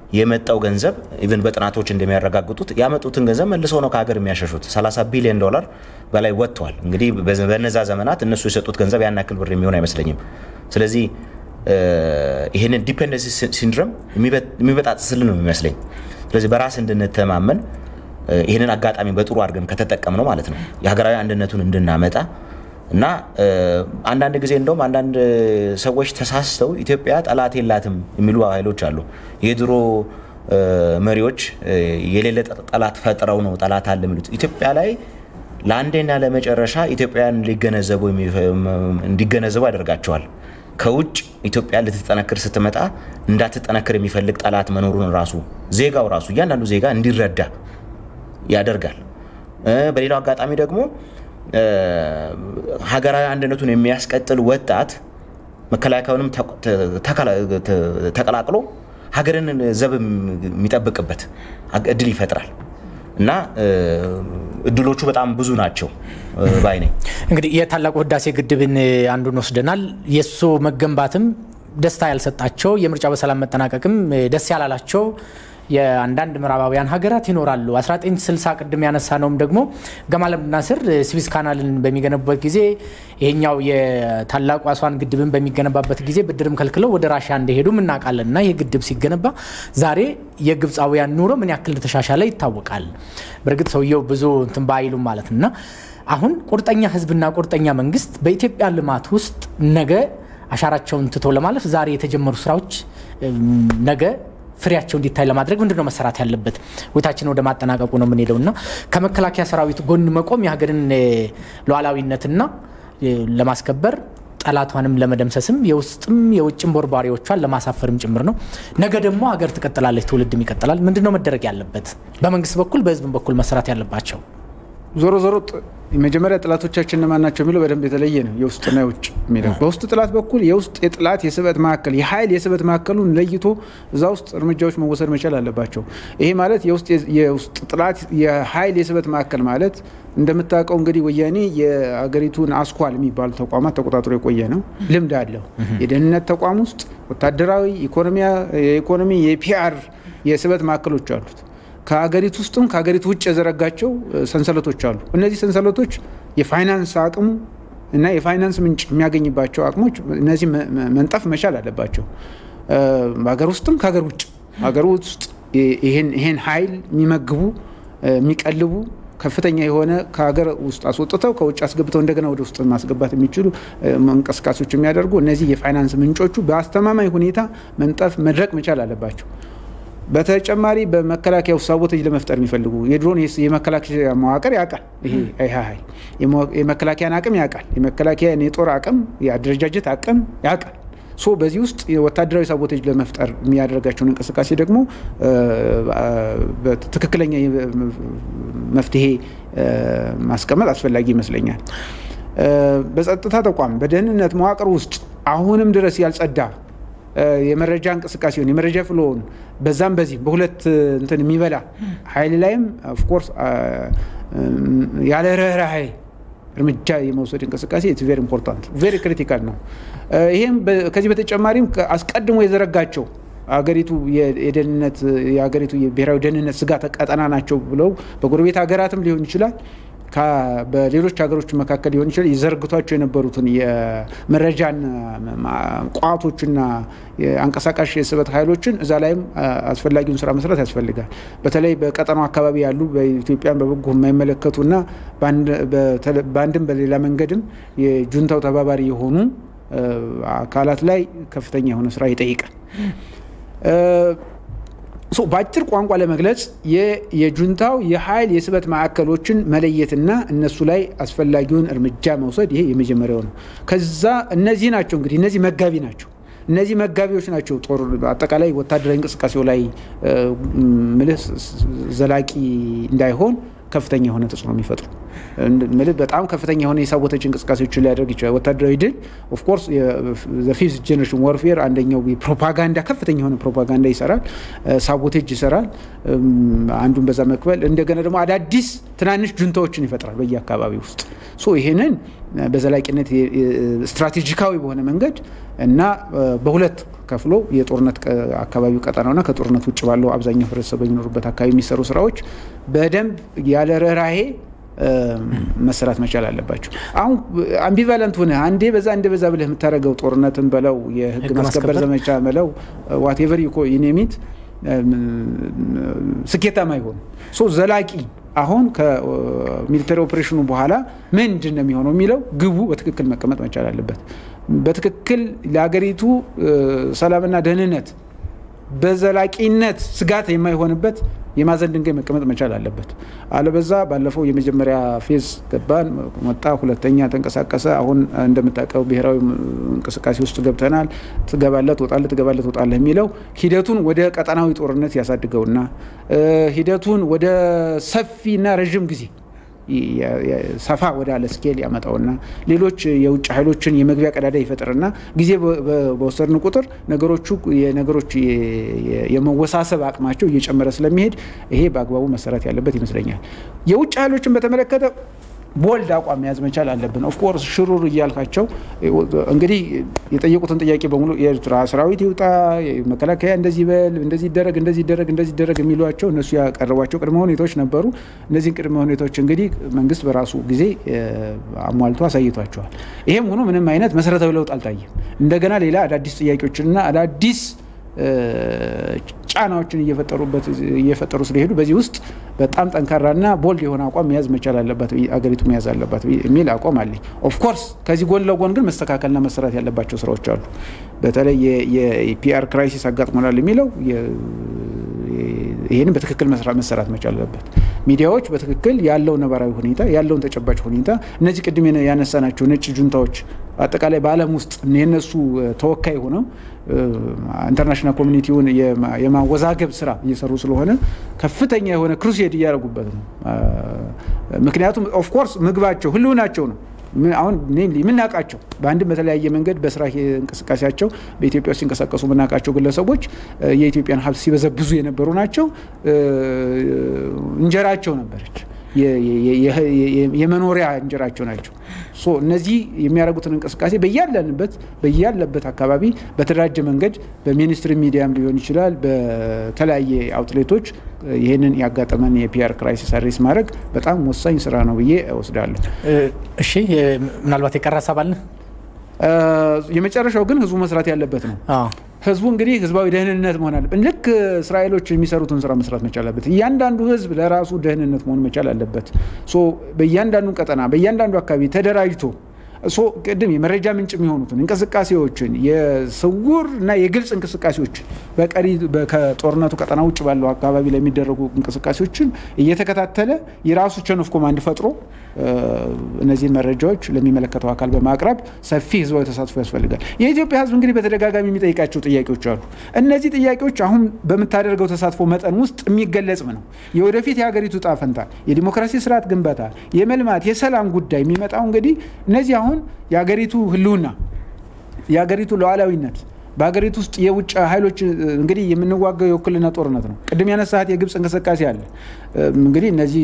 የመጣው ገንዘብ ኢቨን በጥናቶች እንደሚያረጋግጡት ያመጡትን ገንዘብ መልሰው ነው ከሀገር የሚያሸሹት። 30 ቢሊዮን ዶላር በላይ ወጥተዋል። እንግዲህ በነዛ ዘመናት እነሱ የሰጡት ገንዘብ ያን ያክል ብር የሚሆን አይመስለኝም። ስለዚህ ይህንን ዲፔንደንሲ ሲንድረም የሚበጣጥስልን ነው የሚመስለኝ። ስለዚህ በራስ እንድንተማመን ይህንን አጋጣሚ በጥሩ አድርገን ከተጠቀም ነው ማለት ነው የሀገራዊ አንድነቱን እንድናመጣ እና አንዳንድ ጊዜ እንደውም አንዳንድ ሰዎች ተሳስተው ኢትዮጵያ ጠላት የላትም የሚሉ ኃይሎች አሉ። የድሮ መሪዎች የሌለ ጠላት ፈጥረው ነው ጠላት አለ የሚሉት። ኢትዮጵያ ላይ ለአንዴና ለመጨረሻ ኢትዮጵያን ሊገነዘቡ እንዲገነዘቡ ያደርጋቸዋል። ከውጭ ኢትዮጵያ ልትጠነክር ስትመጣ እንዳትጠነክር የሚፈልግ ጠላት መኖሩን ራሱ ዜጋው ራሱ እያንዳንዱ ዜጋ እንዲረዳ ያደርጋል። በሌላው አጋጣሚ ደግሞ ሀገራዊ አንድነቱን የሚያስቀጥል ወጣት መከላከያውንም ተቀላቅሎ ሀገርን ዘብ የሚጠብቅበት እድል ይፈጥራል እና እድሎቹ በጣም ብዙ ናቸው ባይ ነኝ። እንግዲህ የታላቁ ህዳሴ ግድብን አንዱን ወስደናል። የእሱ መገንባትም ደስታ ያልሰጣቸው የምርጫ በሰላም መጠናቀቅም ደስ ያላላቸው የአንዳንድ ምዕራባውያን ሀገራት ይኖራሉ። 1960 ቅድም ያነሳ ነውም ደግሞ ገማል አብዱ ናስር ስዊዝ ካናልን በሚገነቡበት ጊዜ ይሄኛው የታላቁ አስዋን ግድብን በሚገነባበት ጊዜ ብድርም ከልክለው ወደ ራሽያ እንደሄዱ እናውቃለን። እና ይህ ግድብ ሲገነባ ዛሬ የግብፃውያን ኑሮ ምን ያክል እንደተሻሻለ ይታወቃል። በእርግጥ ሰውየው ብዙ እንትን ባይሉም ማለት እና አሁን ቁርጠኛ ህዝብና ቁርጠኛ መንግስት በኢትዮጵያ ልማት ውስጥ ነገ አሻራቸውን ትቶ ለማለፍ ዛሬ የተጀመሩ ስራዎች ነገ ፍሬያቸው እንዲታይ ለማድረግ ምንድን ነው መሰራት ያለበት? ውይይታችን ወደ ማጠናቀቁ ነው የምንሄደው እና ከመከላከያ ሰራዊት ጎን መቆም የሀገርን ሉዓላዊነትና ለማስከበር ጠላቷንም ለመደምሰስም የውስጥም የውጭም ቦርባሪዎቿን ለማሳፈርም ጭምር ነው። ነገ ደግሞ ሀገር ትቀጥላለች፣ ትውልድም ይቀጥላል። ምንድን ነው መደረግ ያለበት? በመንግስት በኩል በህዝብም በኩል መሰራት ያለባቸው ዞሮ ዞሮ የመጀመሪያ ጥላቶቻችን እነማን ናቸው የሚለው በደንብ የተለየ ነው። የውስጥና የውጭ የሚለው በውስጥ ጥላት በኩል የውስጥ የጥላት የስበት ማዕከል የኃይል የስበት ማዕከሉን ለይቶ እዛ ውስጥ እርምጃዎች መወሰድ መቻል አለባቸው። ይሄ ማለት የውስጥ ጥላት የኃይል የስበት ማዕከል ማለት እንደምታውቀው እንግዲህ ወያኔ የአገሪቱን አስኳል የሚባሉ ተቋማት ተቆጣጥሮ የቆየ ነው። ልምድ አለው። የደህንነት ተቋም ውስጥ ወታደራዊ፣ የኢኮኖሚ፣ የፒአር የስበት ማዕከሎች አሉት። ከሀገሪቱ ውስጥም ከሀገሪቱ ውጭ የዘረጋቸው ሰንሰለቶች አሉ። እነዚህ ሰንሰለቶች የፋይናንስ አቅሙ እና የፋይናንስ ምንጭ የሚያገኝባቸው አቅሞች እነዚህ መንጠፍ መቻል አለባቸው። በሀገር ውስጥም ከሀገር ውጭ ሀገር ውስጥ ይሄን ኃይል የሚመግቡ የሚቀልቡ ከፍተኛ የሆነ ከሀገር ውስጥ አስወጥተው ከውጭ አስገብተው እንደገና ወደ ውስጥ ማስገባት የሚችሉ እንቅስቃሴዎች የሚያደርጉ እነዚህ የፋይናንስ ምንጮቹ በአስተማማኝ ሁኔታ መንጠፍ መድረቅ መቻል አለባቸው። በተጨማሪ በመከላከያ ውስጥ ሳቦቴጅ ለመፍጠር የሚፈልጉ የድሮን የመከላከያ መዋቅር ያውቃል። ይሄ ኃይል የመከላከያን አቅም ያውቃል። የመከላከያን የጦር አቅም የአደረጃጀት አቅም ያውቃል። ሶ በዚህ ውስጥ ወታደራዊ ሳቦቴጅ ለመፍጠር የሚያደርጋቸውን እንቅስቃሴ ደግሞ ትክክለኛ መፍትሄ ማስቀመጥ አስፈላጊ ይመስለኛል። በጸጥታ ተቋም በደህንነት መዋቅር ውስጥ አሁንም ድረስ ያልጸዳ የመረጃ እንቅስቃሴውን የመረጃ ፍሎውን በዛም በዚህ በሁለት እንትን የሚበላ ኃይል ላይም ኦፍኮርስ ያለ ርህራሄ እርምጃ የመውሰድ እንቅስቃሴ ኢትስ ቬሪ ኢምፖርታንት ቬሪ ክሪቲካል ነው። ይሄም ከዚህ በተጨማሪም አስቀድሞ የዘረጋቸው አገሪቱ የደህንነት የሀገሪቱ የብሔራዊ ደህንነት ስጋት ቀጠና ናቸው ብለው በጎረቤት ሀገራትም ሊሆን ይችላል በሌሎች ሀገሮች መካከል ሊሆን ይችላል ይዘርግቷቸው የነበሩትን የመረጃን ቋቶችና አንቀሳቃሽ የስበት ኃይሎችን እዛ ላይም አስፈላጊውን ስራ መስራት ያስፈልጋል። በተለይ በቀጠናው አካባቢ ያሉ በኢትዮጵያን በበጎ የማይመለከቱና በአንድም በሌላ መንገድም የጁንታው ተባባሪ የሆኑ አካላት ላይ ከፍተኛ የሆነ ስራ ይጠይቃል። በአጭር ቋንቋ ለመግለጽ የጁንታው የኃይል የስበት ማዕከሎችን መለየትና እነሱ ላይ አስፈላጊውን እርምጃ መውሰድ ይሄ የመጀመሪያው ነው። ከዛ እነዚህ ናቸው እንግዲህ እነዚህ መጋቢ ናቸው። እነዚህ መጋቢዎች ናቸው ጦር አጠቃላይ ወታደራዊ እንቅስቃሴው ላይ ምልህ ዘላቂ እንዳይሆን ከፍተኛ የሆነ ተጽዕኖ የሚፈጥሩ በጣም ከፍተኛ የሆነ የሳቦተጅ እንቅስቃሴዎችን ሊያደርግ ይችላል። ወታደራዊ ድል ኦፍኮርስ ፊፍዝ ጀኔሬሽን ዋርፌር አንደኛው ፕሮፓጋንዳ ከፍተኛ የሆነ ፕሮፓጋንዳ ይሰራል፣ ሳቦቴጅ ይሰራል። አንዱን በዛ መክበል እንደገና ደግሞ አዳዲስ ትናንሽ ጁንታዎችን ይፈጥራል በየአካባቢ ውስጥ ሶ ይሄንን በዘላቂነት ስትራቴጂካዊ በሆነ መንገድ እና በሁለት ከፍሎ የጦርነት አካባቢው ቀጠናውና ከጦርነት ውጭ ባለው አብዛኛው ህብረተሰብ በሚኖሩበት አካባቢ የሚሰሩ ስራዎች በደንብ ያለ ርኅራሄ መሰራት መቻል አለባቸው። አሁን አምቢቫለንት ሆነ አንዴ በዛ አንዴ በዛ ብለህ የምታደርገው ጦርነትን በለው የህግ ማስከበር ዘመቻ በለው ዋቴቨር ዩኔሚት ስኬታማ አይሆንም። ሶ ዘላቂ አሁን ከሚሊተሪ ኦፕሬሽኑ በኋላ ምንድን ነው የሚሆነው የሚለው ግቡ በትክክል መቀመጥ መቻል አለበት። በትክክል ለሀገሪቱ ሰላምና ደህንነት በዘላቂነት ስጋት የማይሆንበት የማዕዘን ድንጋይ መቀመጥ መቻል አለበት። አለበዛ ባለፈው የመጀመሪያ ፌዝ ገባን ወጣ፣ ሁለተኛ ተንቀሳቀሰ። አሁን እንደምታውቀው ብሔራዊ እንቅስቃሴ ውስጥ ገብተናል። ትገባለህ፣ ትወጣለህ፣ ትገባለህ፣ ትወጣለህ የሚለው ሂደቱን ወደ ቀጠናዊ ጦርነት ያሳድገውና ሂደቱን ወደ ሰፊና ረዥም ጊዜ ሰፋ ወዳለ ስኬል ያመጣውና ሌሎች የውጭ ኃይሎችን የመግቢያ ቀዳዳ ይፈጥርና ጊዜ በወሰድን ቁጥር ነገሮቹ የነገሮች የመወሳሰብ አቅማቸው እየጨመረ ስለሚሄድ ይሄ በአግባቡ መሰራት ያለበት ይመስለኛል። የውጭ ኃይሎችን በተመለከተ ቦልድ አቋም መያዝ መቻል አለብን። ኦፍኮርስ ሽሩር እያልካቸው እንግዲህ የጠየቁትን ጥያቄ በሙሉ የኤርትራ ሰራዊት ይውጣ፣ መከላከያ እንደዚህ በል፣ እንደዚህ ይደረግ፣ እንደዚህ ይደረግ፣ እንደዚህ ይደረግ የሚሏቸው እነሱ ያቀረቧቸው ቅድመ ሁኔታዎች ነበሩ። እነዚህን ቅድመ ሁኔታዎች እንግዲህ መንግስት በራሱ ጊዜ አሟልቶ አሳይቷቸዋል። ይሄም ሆኖ ምንም አይነት መሰረታዊ ለውጥ አልታየም። እንደገና ሌላ አዳዲስ ጥያቄዎችንና አዳዲስ ጫናዎችን እየፈጠሩበት እየፈጠሩ ስለሄዱ በዚህ ውስጥ በጣም ጠንካራና ቦልድ የሆነ አቋም መያዝ መቻል አለባት አገሪቱ መያዝ አለባት የሚል አቋም አለኝ። ኦፍኮርስ ከዚህ ጎን ለጎን ግን መስተካከልና መሰራት ያለባቸው ስራዎች አሉ። በተለይ የፒአር ክራይሲስ አጋጥሞናል የሚለው ይህንን በትክክል መሰራት መቻል አለበት። ሚዲያዎች በትክክል ያለው ነባራዊ ሁኔታ ያለውን ተጨባጭ ሁኔታ እነዚህ ቅድም ያነሳናቸው ነጭ ጁንታዎች አጠቃላይ በዓለም ውስጥ የነሱ ተወካይ ሆነው ኢንተርናሽናል ኮሚኒቲውን የማወዛገብ ስራ እየሰሩ ስለሆነ ከፍተኛ የሆነ ክሩሴድ እያደረጉበት ነው። ምክንያቱም ኦፍኮርስ ምግባቸው ህልውናቸው ነው። አሁን ኔምሊ የምናውቃቸው በአንድም በተለያየ መንገድ በስራ እንቅስቃሴያቸው በኢትዮጵያ ውስጥ ሲንቀሳቀሱ የምናውቃቸው ግለሰቦች የኢትዮጵያን ሀብት ሲበዘብዙ የነበሩ ናቸው። እንጀራቸው ነበረች የመኖሪያ እንጀራቸው ናቸው። ሶ እነዚህ የሚያደርጉትን እንቅስቃሴ በያለንበት በያለበት አካባቢ በተደራጀ መንገድ በሚኒስትሪ ሚዲያም ሊሆን ይችላል፣ በተለያየ አውትሌቶች ይህንን ያጋጠመን የፒአር ክራይሲስ አድሬስ ማድረግ በጣም ወሳኝ ስራ ነው ብዬ እወስዳለሁ። እሺ፣ ምናልባት የቀረ ሀሳብ አለ? የመጨረሻው ግን ህዝቡ መስራት ያለበት ነው። ህዝቡ እንግዲህ ህዝባዊ ደህንነት መሆን አለበት። ልክ እስራኤሎች የሚሰሩትን ስራ መስራት መቻል አለበት። እያንዳንዱ ህዝብ ለራሱ ደህንነት መሆን መቻል አለበት። በእያንዳንዱ ቀጠና በእያንዳንዱ አካባቢ ተደራጅቶ ሶ ቅድም የመረጃ ምንጭ የሚሆኑትን እንቅስቃሴዎችን የስውር እና የግልጽ እንቅስቃሴዎችን በቀሪ ከጦርነቱ ቀጠና ውጭ ባለው አካባቢ ላይ የሚደረጉ እንቅስቃሴዎችን እየተከታተለ የራሱ ቸን ኦፍ ኮማንድ ፈጥሮ እነዚህን መረጃዎች ለሚመለከተው አካል በማቅረብ ሰፊ ህዝባዊ ተሳትፎ ያስፈልጋል። የኢትዮጵያ ህዝብ እንግዲህ በተደጋጋሚ የሚጠይቃቸው ጥያቄዎች አሉ። እነዚህ ጥያቄዎች አሁን በምታደርገው ተሳትፎ መጠን ውስጥ የሚገለጽም ነው። የወደፊት የሀገሪቱ ዕጣ ፈንታ፣ የዲሞክራሲ ስርዓት ግንባታ፣ የመልማት፣ የሰላም ጉዳይ የሚመጣው እንግዲህ እነዚህ አሁን የሀገሪቱ ህልውና የሀገሪቱ ሉዓላዊነት በሀገሪቱ ውስጥ የውጭ ኃይሎች እንግዲህ የምንዋጋው የውክልና ጦርነት ነው። ቅድም ያነሳት የግብፅ እንቅስቃሴ አለ። እንግዲህ እነዚህ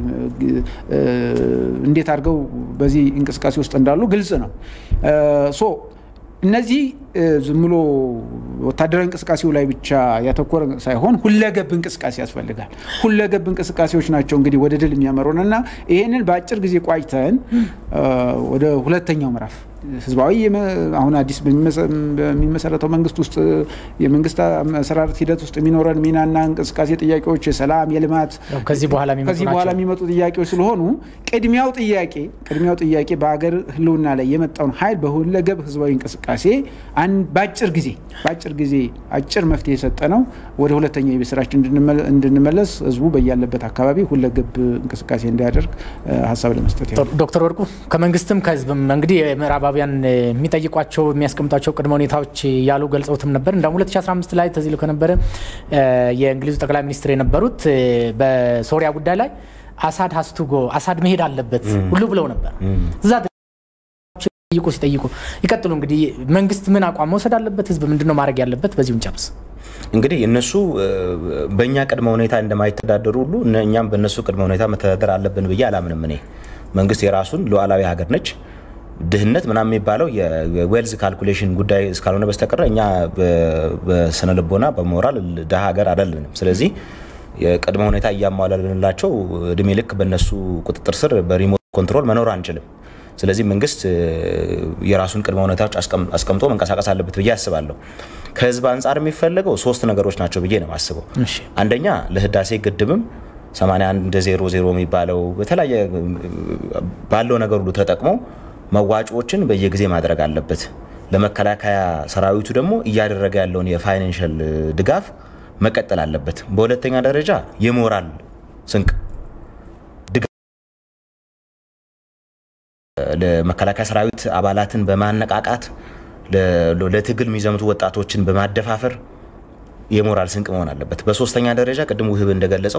እንዴት አድርገው በዚህ እንቅስቃሴ ውስጥ እንዳሉ ግልጽ ነው። ሶ እነዚህ ዝም ብሎ ወታደራዊ እንቅስቃሴው ላይ ብቻ ያተኮረ ሳይሆን ሁለገብ እንቅስቃሴ ያስፈልጋል። ሁለገብ እንቅስቃሴዎች ናቸው እንግዲህ ወደ ድል የሚያመሩን እና ይህንን በአጭር ጊዜ ቋጭተን ወደ ሁለተኛው ምዕራፍ ህዝባዊ አሁን አዲስ በሚመሰረተው መንግስት ውስጥ የመንግስት አመሰራረት ሂደት ውስጥ የሚኖረን ሚናና እንቅስቃሴ ጥያቄዎች የሰላም፣ የልማት ከዚህ በኋላ የሚመጡ ጥያቄዎች ስለሆኑ ቅድሚያው ጥያቄ ቅድሚያው ጥያቄ በሀገር ህልውና ላይ የመጣውን ኃይል በሁለገብ ህዝባዊ እንቅስቃሴ በአጭር ጊዜ በአጭር ጊዜ አጭር መፍትሄ የሰጠ ነው። ወደ ሁለተኛው የቤት ስራችን እንድንመለስ ህዝቡ በያለበት አካባቢ ሁለገብ እንቅስቃሴ እንዲያደርግ ሀሳብ ለመስጠት ዶክተር ወርቁ ከመንግስትም ከህዝብም እንግዲህ ምዕራባውያን የሚጠይቋቸው የሚያስቀምጧቸው ቅድመ ሁኔታዎች ያሉ ገልጸውትም ነበር። እንደውም 2015 ላይ ተዚሎ ከነበረ የእንግሊዙ ጠቅላይ ሚኒስትር የነበሩት በሶሪያ ጉዳይ ላይ አሳድ ሀስቱጎ አሳድ መሄድ አለበት ሁሉ ብለው ነበር እዛ ጠይቁ ሲጠይቁ ይቀጥሉ። እንግዲህ መንግስት ምን አቋም መውሰድ አለበት? ህዝብ ምንድነው ማድረግ ያለበት? በዚሁ እንጨርስ። እንግዲህ እነሱ በእኛ ቅድመ ሁኔታ እንደማይተዳደሩ ሁሉ እኛም በእነሱ ቅድመ ሁኔታ መተዳደር አለብን ብዬ አላምንም። እኔ መንግስት የራሱን ሉዓላዊ ሀገር ነች። ድህነት ምናምን የሚባለው የዌልዝ ካልኩሌሽን ጉዳይ እስካልሆነ በስተቀረ እኛ በስነ ልቦና በሞራል ድሀ ሀገር አይደለንም። ስለዚህ የቅድመ ሁኔታ እያሟላልንላቸው እድሜ ልክ በእነሱ ቁጥጥር ስር በሪሞት ኮንትሮል መኖር አንችልም። ስለዚህ መንግስት የራሱን ቅድመ ሁኔታዎች አስቀምጦ መንቀሳቀስ አለበት ብዬ አስባለሁ። ከህዝብ አንጻር የሚፈለገው ሶስት ነገሮች ናቸው ብዬ ነው የማስበው። አንደኛ ለህዳሴ ግድብም 81 ዜሮ ዜሮ የሚባለው በተለያየ ባለው ነገር ሁሉ ተጠቅሞ መዋጮዎችን በየጊዜ ማድረግ አለበት። ለመከላከያ ሰራዊቱ ደግሞ እያደረገ ያለውን የፋይናንሻል ድጋፍ መቀጠል አለበት። በሁለተኛ ደረጃ የሞራል ስንቅ ለመከላከያ ሰራዊት አባላትን በማነቃቃት ለትግል የሚዘምቱ ወጣቶችን በማደፋፈር የሞራል ስንቅ መሆን አለበት። በሶስተኛ ደረጃ ቅድም ውህብ እንደገለጸው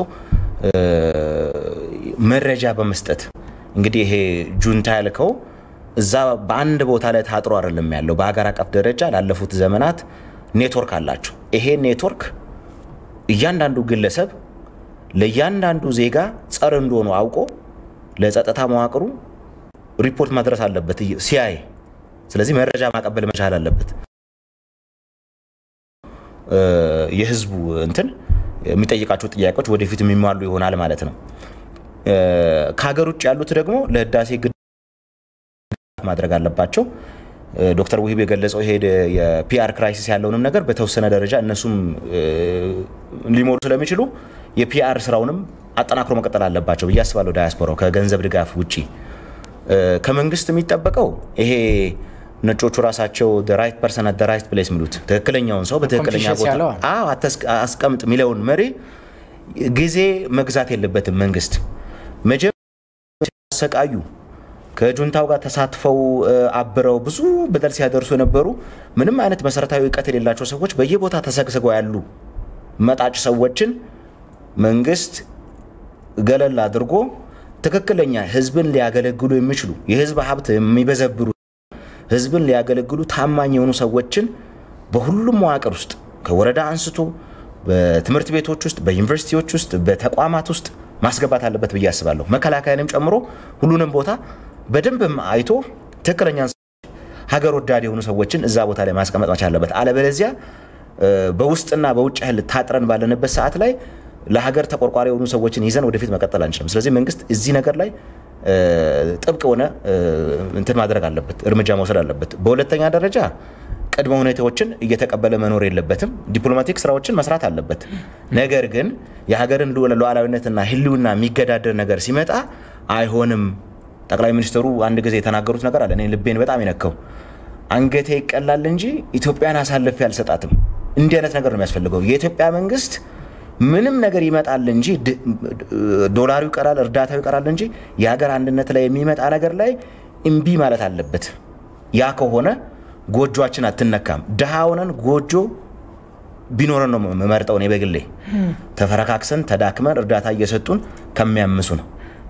መረጃ በመስጠት እንግዲህ ይሄ ጁንታ ያልከው እዛ በአንድ ቦታ ላይ ታጥሮ አይደለም ያለው። በሀገር አቀፍ ደረጃ ላለፉት ዘመናት ኔትወርክ አላቸው። ይሄ ኔትወርክ እያንዳንዱ ግለሰብ ለእያንዳንዱ ዜጋ ጸር እንደሆኑ አውቆ ለጸጥታ መዋቅሩ ሪፖርት ማድረስ አለበት ሲያይ። ስለዚህ መረጃ ማቀበል መቻል አለበት። የህዝቡ እንትን የሚጠይቃቸው ጥያቄዎች ወደፊት የሚሟሉ ይሆናል ማለት ነው። ከሀገር ውጭ ያሉት ደግሞ ለህዳሴ ግድብ ማድረግ አለባቸው። ዶክተር ውሂብ የገለጸው ይሄ የፒአር ክራይሲስ ያለውንም ነገር በተወሰነ ደረጃ እነሱም ሊሞሩ ስለሚችሉ የፒአር ስራውንም አጠናክሮ መቀጠል አለባቸው ብዬ አስባለሁ። ዳያስፖራው ከገንዘብ ድጋፍ ውጪ ከመንግስት የሚጠበቀው ይሄ ነጮቹ ራሳቸው ራይት ፐርሰን አት ራይት ፕሌስ የሚሉት ትክክለኛውን ሰው በትክክለኛ ቦታ አስቀምጥ የሚለውን መሪ ጊዜ መግዛት የለበትም። መንግስት መጀመሪያ ሲያሰቃዩ ከጁንታው ጋር ተሳትፈው አብረው ብዙ በደል ሲያደርሱ የነበሩ ምንም አይነት መሰረታዊ እውቀት የሌላቸው ሰዎች በየቦታ ተሰግስገው ያሉ መጣጭ ሰዎችን መንግስት ገለል አድርጎ ትክክለኛ ህዝብን ሊያገለግሉ የሚችሉ የህዝብ ሀብት የሚበዘብሩ ህዝብን ሊያገለግሉ ታማኝ የሆኑ ሰዎችን በሁሉም መዋቅር ውስጥ ከወረዳ አንስቶ በትምህርት ቤቶች ውስጥ፣ በዩኒቨርሲቲዎች ውስጥ፣ በተቋማት ውስጥ ማስገባት አለበት ብዬ አስባለሁ። መከላከያንም ጨምሮ ሁሉንም ቦታ በደንብ አይቶ ትክክለኛ ሀገር ወዳድ የሆኑ ሰዎችን እዛ ቦታ ላይ ማስቀመጥ መቻል አለበት። አለበለዚያ በውስጥና በውጭ ያህል ታጥረን ባለንበት ሰዓት ላይ ለሀገር ተቆርቋሪ የሆኑ ሰዎችን ይዘን ወደፊት መቀጠል አንችልም። ስለዚህ መንግስት እዚህ ነገር ላይ ጥብቅ የሆነ እንትን ማድረግ አለበት፣ እርምጃ መውሰድ አለበት። በሁለተኛ ደረጃ ቅድመ ሁኔታዎችን እየተቀበለ መኖር የለበትም። ዲፕሎማቲክ ስራዎችን መስራት አለበት። ነገር ግን የሀገርን ሉዓላዊነትና ህልውና የሚገዳደር ነገር ሲመጣ አይሆንም። ጠቅላይ ሚኒስትሩ አንድ ጊዜ የተናገሩት ነገር አለ፣ እኔ ልቤን በጣም የነካው አንገቴ ይቀላል እንጂ ኢትዮጵያን አሳልፌ አልሰጣትም። እንዲህ አይነት ነገር ነው የሚያስፈልገው። የኢትዮጵያ መንግስት ምንም ነገር ይመጣል እንጂ ዶላሩ ይቀራል፣ እርዳታው ይቀራል እንጂ የሀገር አንድነት ላይ የሚመጣ ነገር ላይ እምቢ ማለት አለበት። ያ ከሆነ ጎጆችን አትነካም። ድሃ ሆነን ጎጆ ቢኖረን ነው መመርጠው። እኔ በግሌ ተፈረካክሰን ተዳክመን እርዳታ እየሰጡን ከሚያምሱ ነው።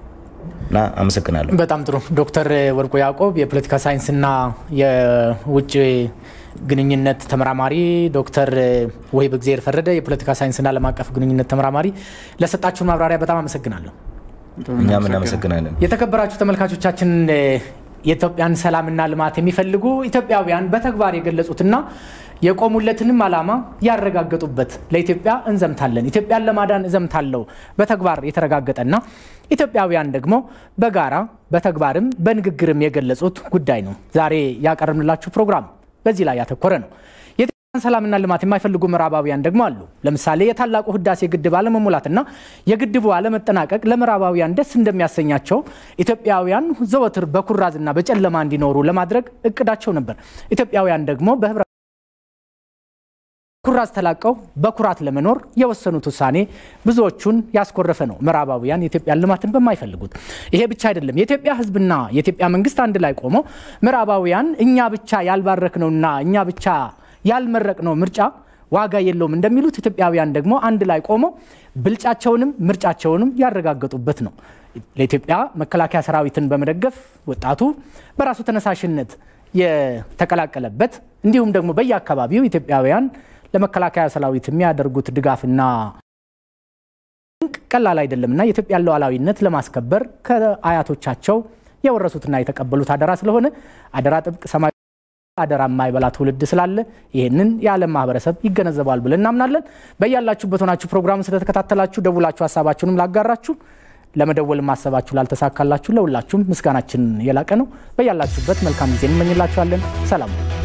እና አመሰግናለሁ። በጣም ጥሩ ዶክተር ወርቁ ያዕቆብ የፖለቲካ ሳይንስና የውጭ ግንኙነት ተመራማሪ፣ ዶክተር ወሂብ እግዜር ፈረደ የፖለቲካ ሳይንስና ዓለም አቀፍ ግንኙነት ተመራማሪ ለሰጣችሁን ማብራሪያ በጣም አመሰግናለሁ። እኛም እናመሰግናለን። የተከበራችሁ ተመልካቾቻችን የኢትዮጵያን ሰላምና ልማት የሚፈልጉ ኢትዮጵያውያን በተግባር የገለጹትና የቆሙለትንም ዓላማ ያረጋገጡበት ለኢትዮጵያ እንዘምታለን፣ ኢትዮጵያን ለማዳን እዘምታለሁ በተግባር የተረጋገጠና ኢትዮጵያውያን ደግሞ በጋራ በተግባርም በንግግርም የገለጹት ጉዳይ ነው። ዛሬ ያቀረብንላችሁ ፕሮግራም በዚህ ላይ ያተኮረ ነው። የኢትዮጵያን ሰላምና ልማት የማይፈልጉ ምዕራባውያን ደግሞ አሉ። ለምሳሌ የታላቁ ህዳሴ ግድብ አለመሙላትና የግድቡ አለመጠናቀቅ ለምዕራባውያን ደስ እንደሚያሰኛቸው ኢትዮጵያውያን ዘወትር በኩራዝና በጨለማ እንዲኖሩ ለማድረግ እቅዳቸው ነበር። ኢትዮጵያውያን ደግሞ በህብረ ኩራዝ ተላቀው በኩራት ለመኖር የወሰኑት ውሳኔ ብዙዎቹን ያስኮረፈ ነው። ምዕራባውያን የኢትዮጵያን ልማትን በማይፈልጉት ይሄ ብቻ አይደለም። የኢትዮጵያ ህዝብና የኢትዮጵያ መንግስት አንድ ላይ ቆመው ምዕራባውያን እኛ ብቻ ያልባረክነውና እኛ ብቻ ያልመረቅነው ምርጫ ዋጋ የለውም እንደሚሉት ኢትዮጵያውያን ደግሞ አንድ ላይ ቆመው ብልጫቸውንም ምርጫቸውንም ያረጋገጡበት ነው። ለኢትዮጵያ መከላከያ ሰራዊትን በመደገፍ ወጣቱ በራሱ ተነሳሽነት የተቀላቀለበት እንዲሁም ደግሞ በየአካባቢው ኢትዮጵያውያን ለመከላከያ ሰራዊት የሚያደርጉት ድጋፍና ቀላል አይደለምና የኢትዮጵያን ሉዓላዊነት ለማስከበር ከአያቶቻቸው የወረሱትና የተቀበሉት አደራ ስለሆነ አደራ ጥብቅ ሰማይ አደራ የማይበላ ትውልድ ስላለ ይህንን የዓለም ማህበረሰብ ይገነዘባል ብለን እናምናለን። በያላችሁበት ሆናችሁ ፕሮግራሙን ስለተከታተላችሁ ደውላችሁ ሀሳባችሁንም ላጋራችሁ ለመደወል ማሰባችሁ ላልተሳካላችሁ ለሁላችሁም ምስጋናችን የላቀ ነው። በያላችሁበት መልካም ጊዜ እንመኝላችኋለን። ሰላም